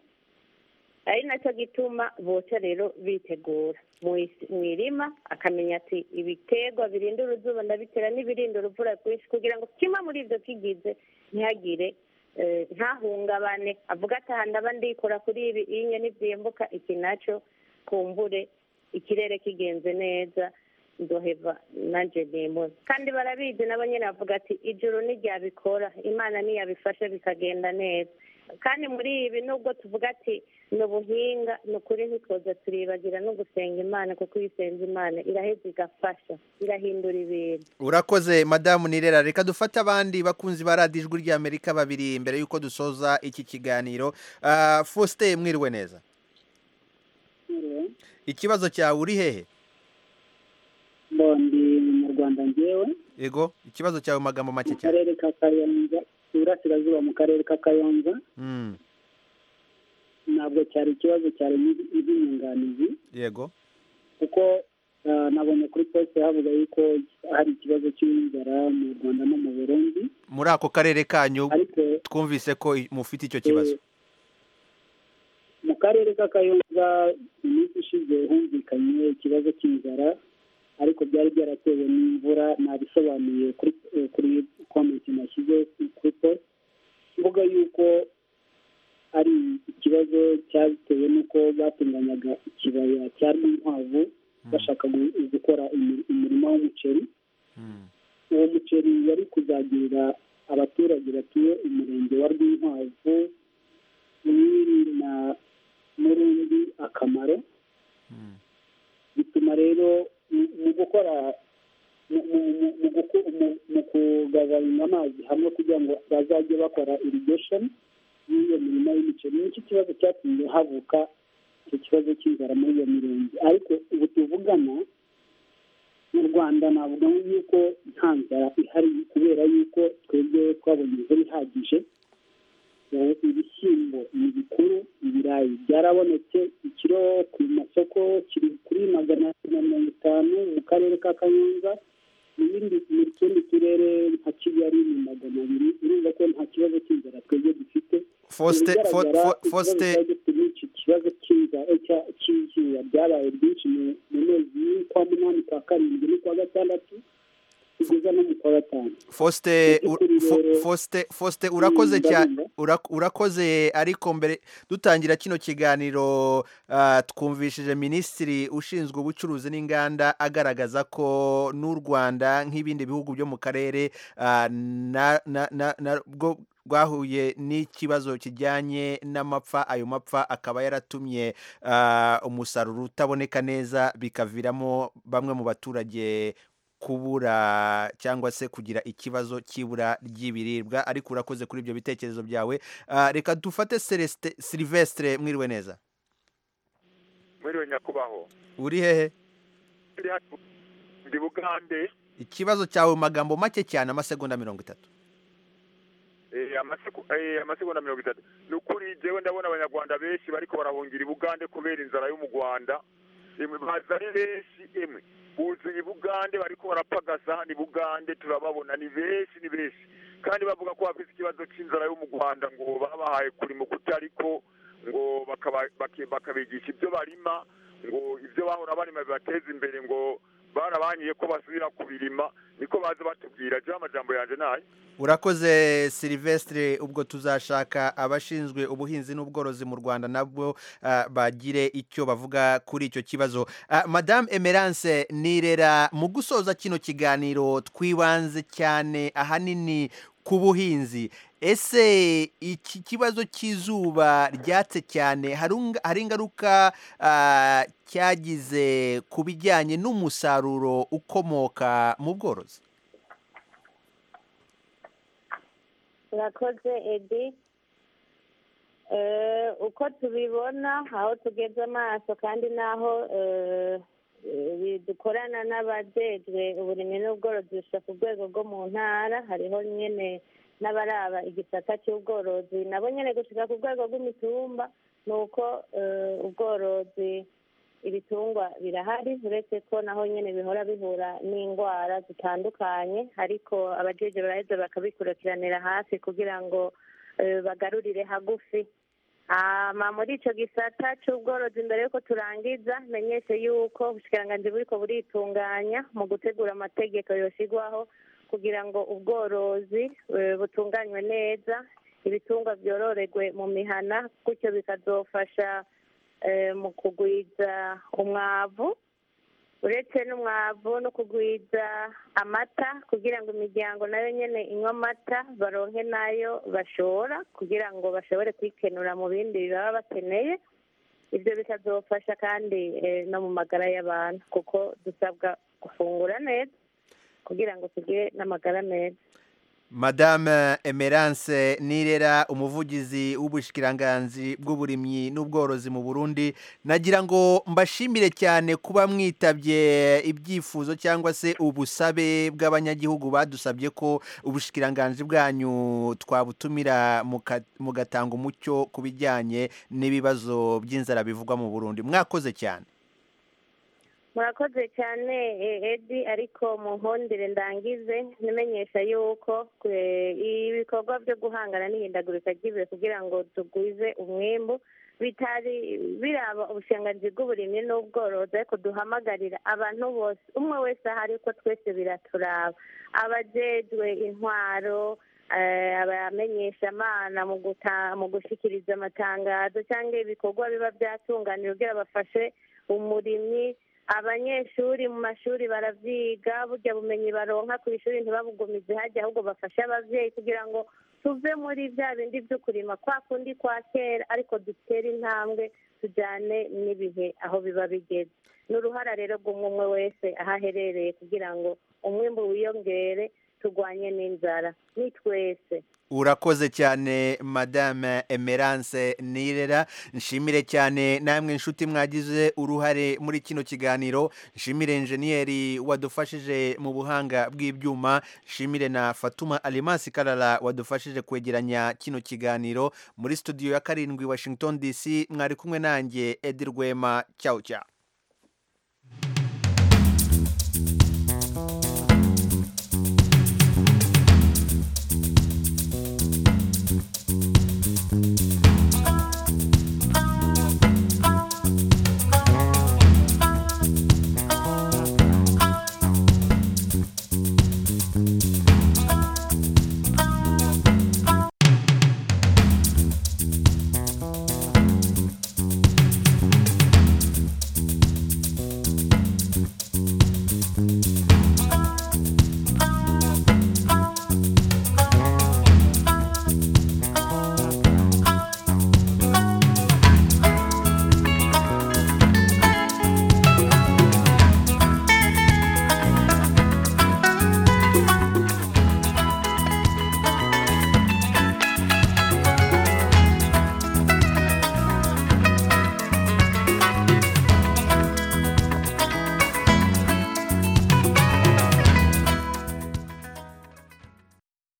ari nacyo gituma boca rero bitegura mu isi- mu irima akamenya ati ibiterwa birinda uruzuba ndabitera n'ibirinda uruvura rwinshi kugira ngo kimwe muri ibyo kigize ntihagire eh, ntahungabane avuga ati aha ndaba ndikora kuri ibi iyo nibyimbuka iki nacyo kumbure ikirere kigenze neza ndoheva nanjye nimura kandi barabizi nabo nyine bavuga ati ijuru ntiryabikora imana ntiyabifashe bikagenda neza kandi muri ibi nubwo tuvuga ati ni ubuhinga ni ukuri ntitwoza turibagira no gusenga imana kuko iyo usenze imana iraheza igafasha irahindura ibintu urakoze madamu nirera reka dufate abandi bakunzi ba radiyo ijwi ry'amerika babiri mbere y'uko dusoza iki kiganiro Ah, faustin mwiriwe neza ikibazo cyawe uri hehe ndi mu rwanda ngewe yego ikibazo cyawe mu magambo make mu cyane karere ka kayonza iburasirazuba mu karere ka kayonza Mm, ntabwo cyari ikibazo cyari iby'inyunganizi yego kuko ah, nabonye kuri posite havuga yuko hari ikibazo cy'inzara mu rwanda no mu burundi muri ako karere kanyu ariko twumvise ko i- mufite icyo kibazo mu karere ka kayonza iminsi ishize humvikanye ikibazo cy'inzara ariko byari byaratewe n'imvura nabisobanuye kuri eh, kuri komenti nashyize kuri post mvuga yuko ari ikibazo cyatewe n'uko batunganyaga ikibaya cya rwinkwavu bashaka gu- gukora imi- umurima w'umuceri uwo muceri wari kuzagirira abaturage batuye umurenge wa rwinkwavu mwiri na murundi akamaro bituma rero mu- mu gukora mu- mu- mu- mu guku- mu- mu kugabanya amazi hamwe kugira ngo bazajye bakora irrigation y'iyo mirima y'imiceri nicyo kibazo cyatumye havuka icyo kibazo cy'inzara muri iyo mirenge ariko ubu tuvugana mu rwanda navuga yuko nta nzara ihari kubera yuko twebwe twabonye imvura ihagije ubu ibishyimbo ni bikuru ibirayi byarabonetse ikiro ku masoko kiri kuri magana atatu na mirongo itanu mu karere ka kayonza ibindi mu tundi turere nka kigali ni magana abiri urumva ko nta kibazo cy'inzara twebwe dufite Faustin- Mu Fo- bigaragara, Fo- ikibazo Faustin- twari dufite ni iki kibazo cy'inzara cya- cy'izuba ryabaye ryinshi mu- mu mezi y'ukwa munani kwa karindwi n'ukwa gatandatu kugeza no mu kwa gatanu Faustin Mu u- by'ukuri Fo- rero- Faustin Faustin urakoze Mm, cyane ndabumva. Ura- urakoze ariko mbere dutangira kino kiganiro ah, twumvishije minisitiri ushinzwe ubucuruzi n'inganda agaragaza ko n'u Rwanda nk'ibindi bihugu byo mu karere ah, na- na- na- na- bwo rwahuye n'ikibazo kijyanye n'amapfa ayo mapfa akaba yaratumye ah, umusaruro utaboneka neza bikaviramo bamwe mu baturage kubura cyangwa se kugira ikibazo cy'ibura ry'ibiribwa ariko urakoze kuri ibyo bitekerezo byawe Ah, reka dufate Celestin Silvestre mwiriwe neza mwiriwe nyakubaho uri hehe ndi hano ndi bugande ikibazo cyawe mu magambo make cyane amasegonda mirongo itatu eh, amasiku- eh, amasegonda mirongo itatu ni ukuri jewe ndabona abanyarwanda benshi bariko barahungira i bugande kubera inzara yo mu rwanda emwe baza ari benshi emwe buzuye i bugande bariko barapagasa ni bugande turababona ni benshi ni benshi kandi bavuga ko bafite ikibazo c'inzara yo mu rwanda ngo babahaye kurima kutariko ngo bakaba- baki- bakabigisha ibyo barima ngo ibyo bahora barima bibateza imbere ngo barabanyiye ko basubira kubirima niko baza batubwira jewe amajambo yanje nayo urakoze Silvestre ubwo tuzashaka abashinzwe ubuhinzi n'ubworozi mu Rwanda nabwo ah, bagire icyo bavuga kuri icyo kibazo Ah, Madame Emerance Nirera mu gusoza kino kiganiro twibanze cyane ahanini ku buhinzi ese iki kibazo cy'izuba ryatse cyane hari unga- hari ingaruka ah, cyagize ku bijyanye n'umusaruro ukomoka mu bworozi urakoze edi Eh, uko tubibona aho tugeze amaso kandi n'aho eh, eh, dukorana n'abajejwe uburimyi n'ubworozi gushika ku rwego rwo mu ntara hariho nyene n'abaraba igisata cy'ubworozi nabo nyene gushika ku rwego rw'imitumba ni uko eh, ubworozi ibitungwa birahari uretse ko naho nyene bihora bihura n'indwara zitandukanye ariko abajeje baraheza bakabikurikiranira hafi kugira ngo eh, bagarurire hagufi hama muri ico gisata c'ubworozi mbere yuko turangiza menyeshe yuko ubushikiranganji buriko buritunganya mu gutegura amategeko yoshigwaho kugira ngo ubworozi eh, butunganywe neza ibitungwa vyororerwe mu mihana gutyo bikazofasha eh, mu kugwiza umwavu uretse n'umwavu no kugwiza amata kugira ngo imiryango nayo nyene inywa amata baronke nayo bashora kugira ngo bashobore kwikenura mu bindi baba bakeneye ibyo bikazofasha kandi eh, no mu magara y'abantu kuko dusabwa gufungura neza kugira ngo tugire n'amagara meza Madame Emerance Nirera umuvugizi w'ubushikiranganzi bw'uburimyi n'ubworozi mu Burundi nagira ngo mbashimire cyane kuba mwitabye ibyifuzo cyangwa se ubusabe bw'abanyagihugu badusabye ko ubushikiranganzi bwanyu twabutumira muka- mugatanga umucyo ku bijyanye n'ibibazo by'inzara bivugwa mu Burundi mwakoze cyane murakoze cyane eh, edi ariko mu nkundire ndangize nimenyesha yuko eh, ibikorwa byo guhangana n'ihindagurika ry'ibihe kugira ngo tugwize umwimbu bitari biraba ubushinganzi bw'uburimyi n'ubworozi ariko duhamagarira abantu bose umwe wese ahari ko twese biraturaba abajejwe intwaro eh, abamenyesha amana mu guta- mu gushikiriza amatangazo cyangwa ibikorwa biba byatunganira kugira bafashe umurimyi abanyeshuri mu mashuri baravyiga burya bumenyi baronka ku ishuri ntibabugumize hajya ahubwo bafashe abavyeyi kugira ngo tuve muri bya bindi byo kurima kwa kundi kwa kera ariko dutere intambwe tujyane n'ibihe aho biba bigeze ni uruhara rero rw'umwe umwe wese aho aherereye kugira ngo umwimbu wiyongere turwanye n'inzara ni twese urakoze cyane madame emerance nirera nshimire cyane namwe inshuti mwagize uruhare muri kino kiganiro nshimire enjeniyeri wadufashije mu buhanga bw'ibyuma nshimire na fatuma alimasi karara wadufashije kwegeranya kino kiganiro muri studio ya karindwi washington dc mwari kumwe nanjye edi rwema cyawu cyawu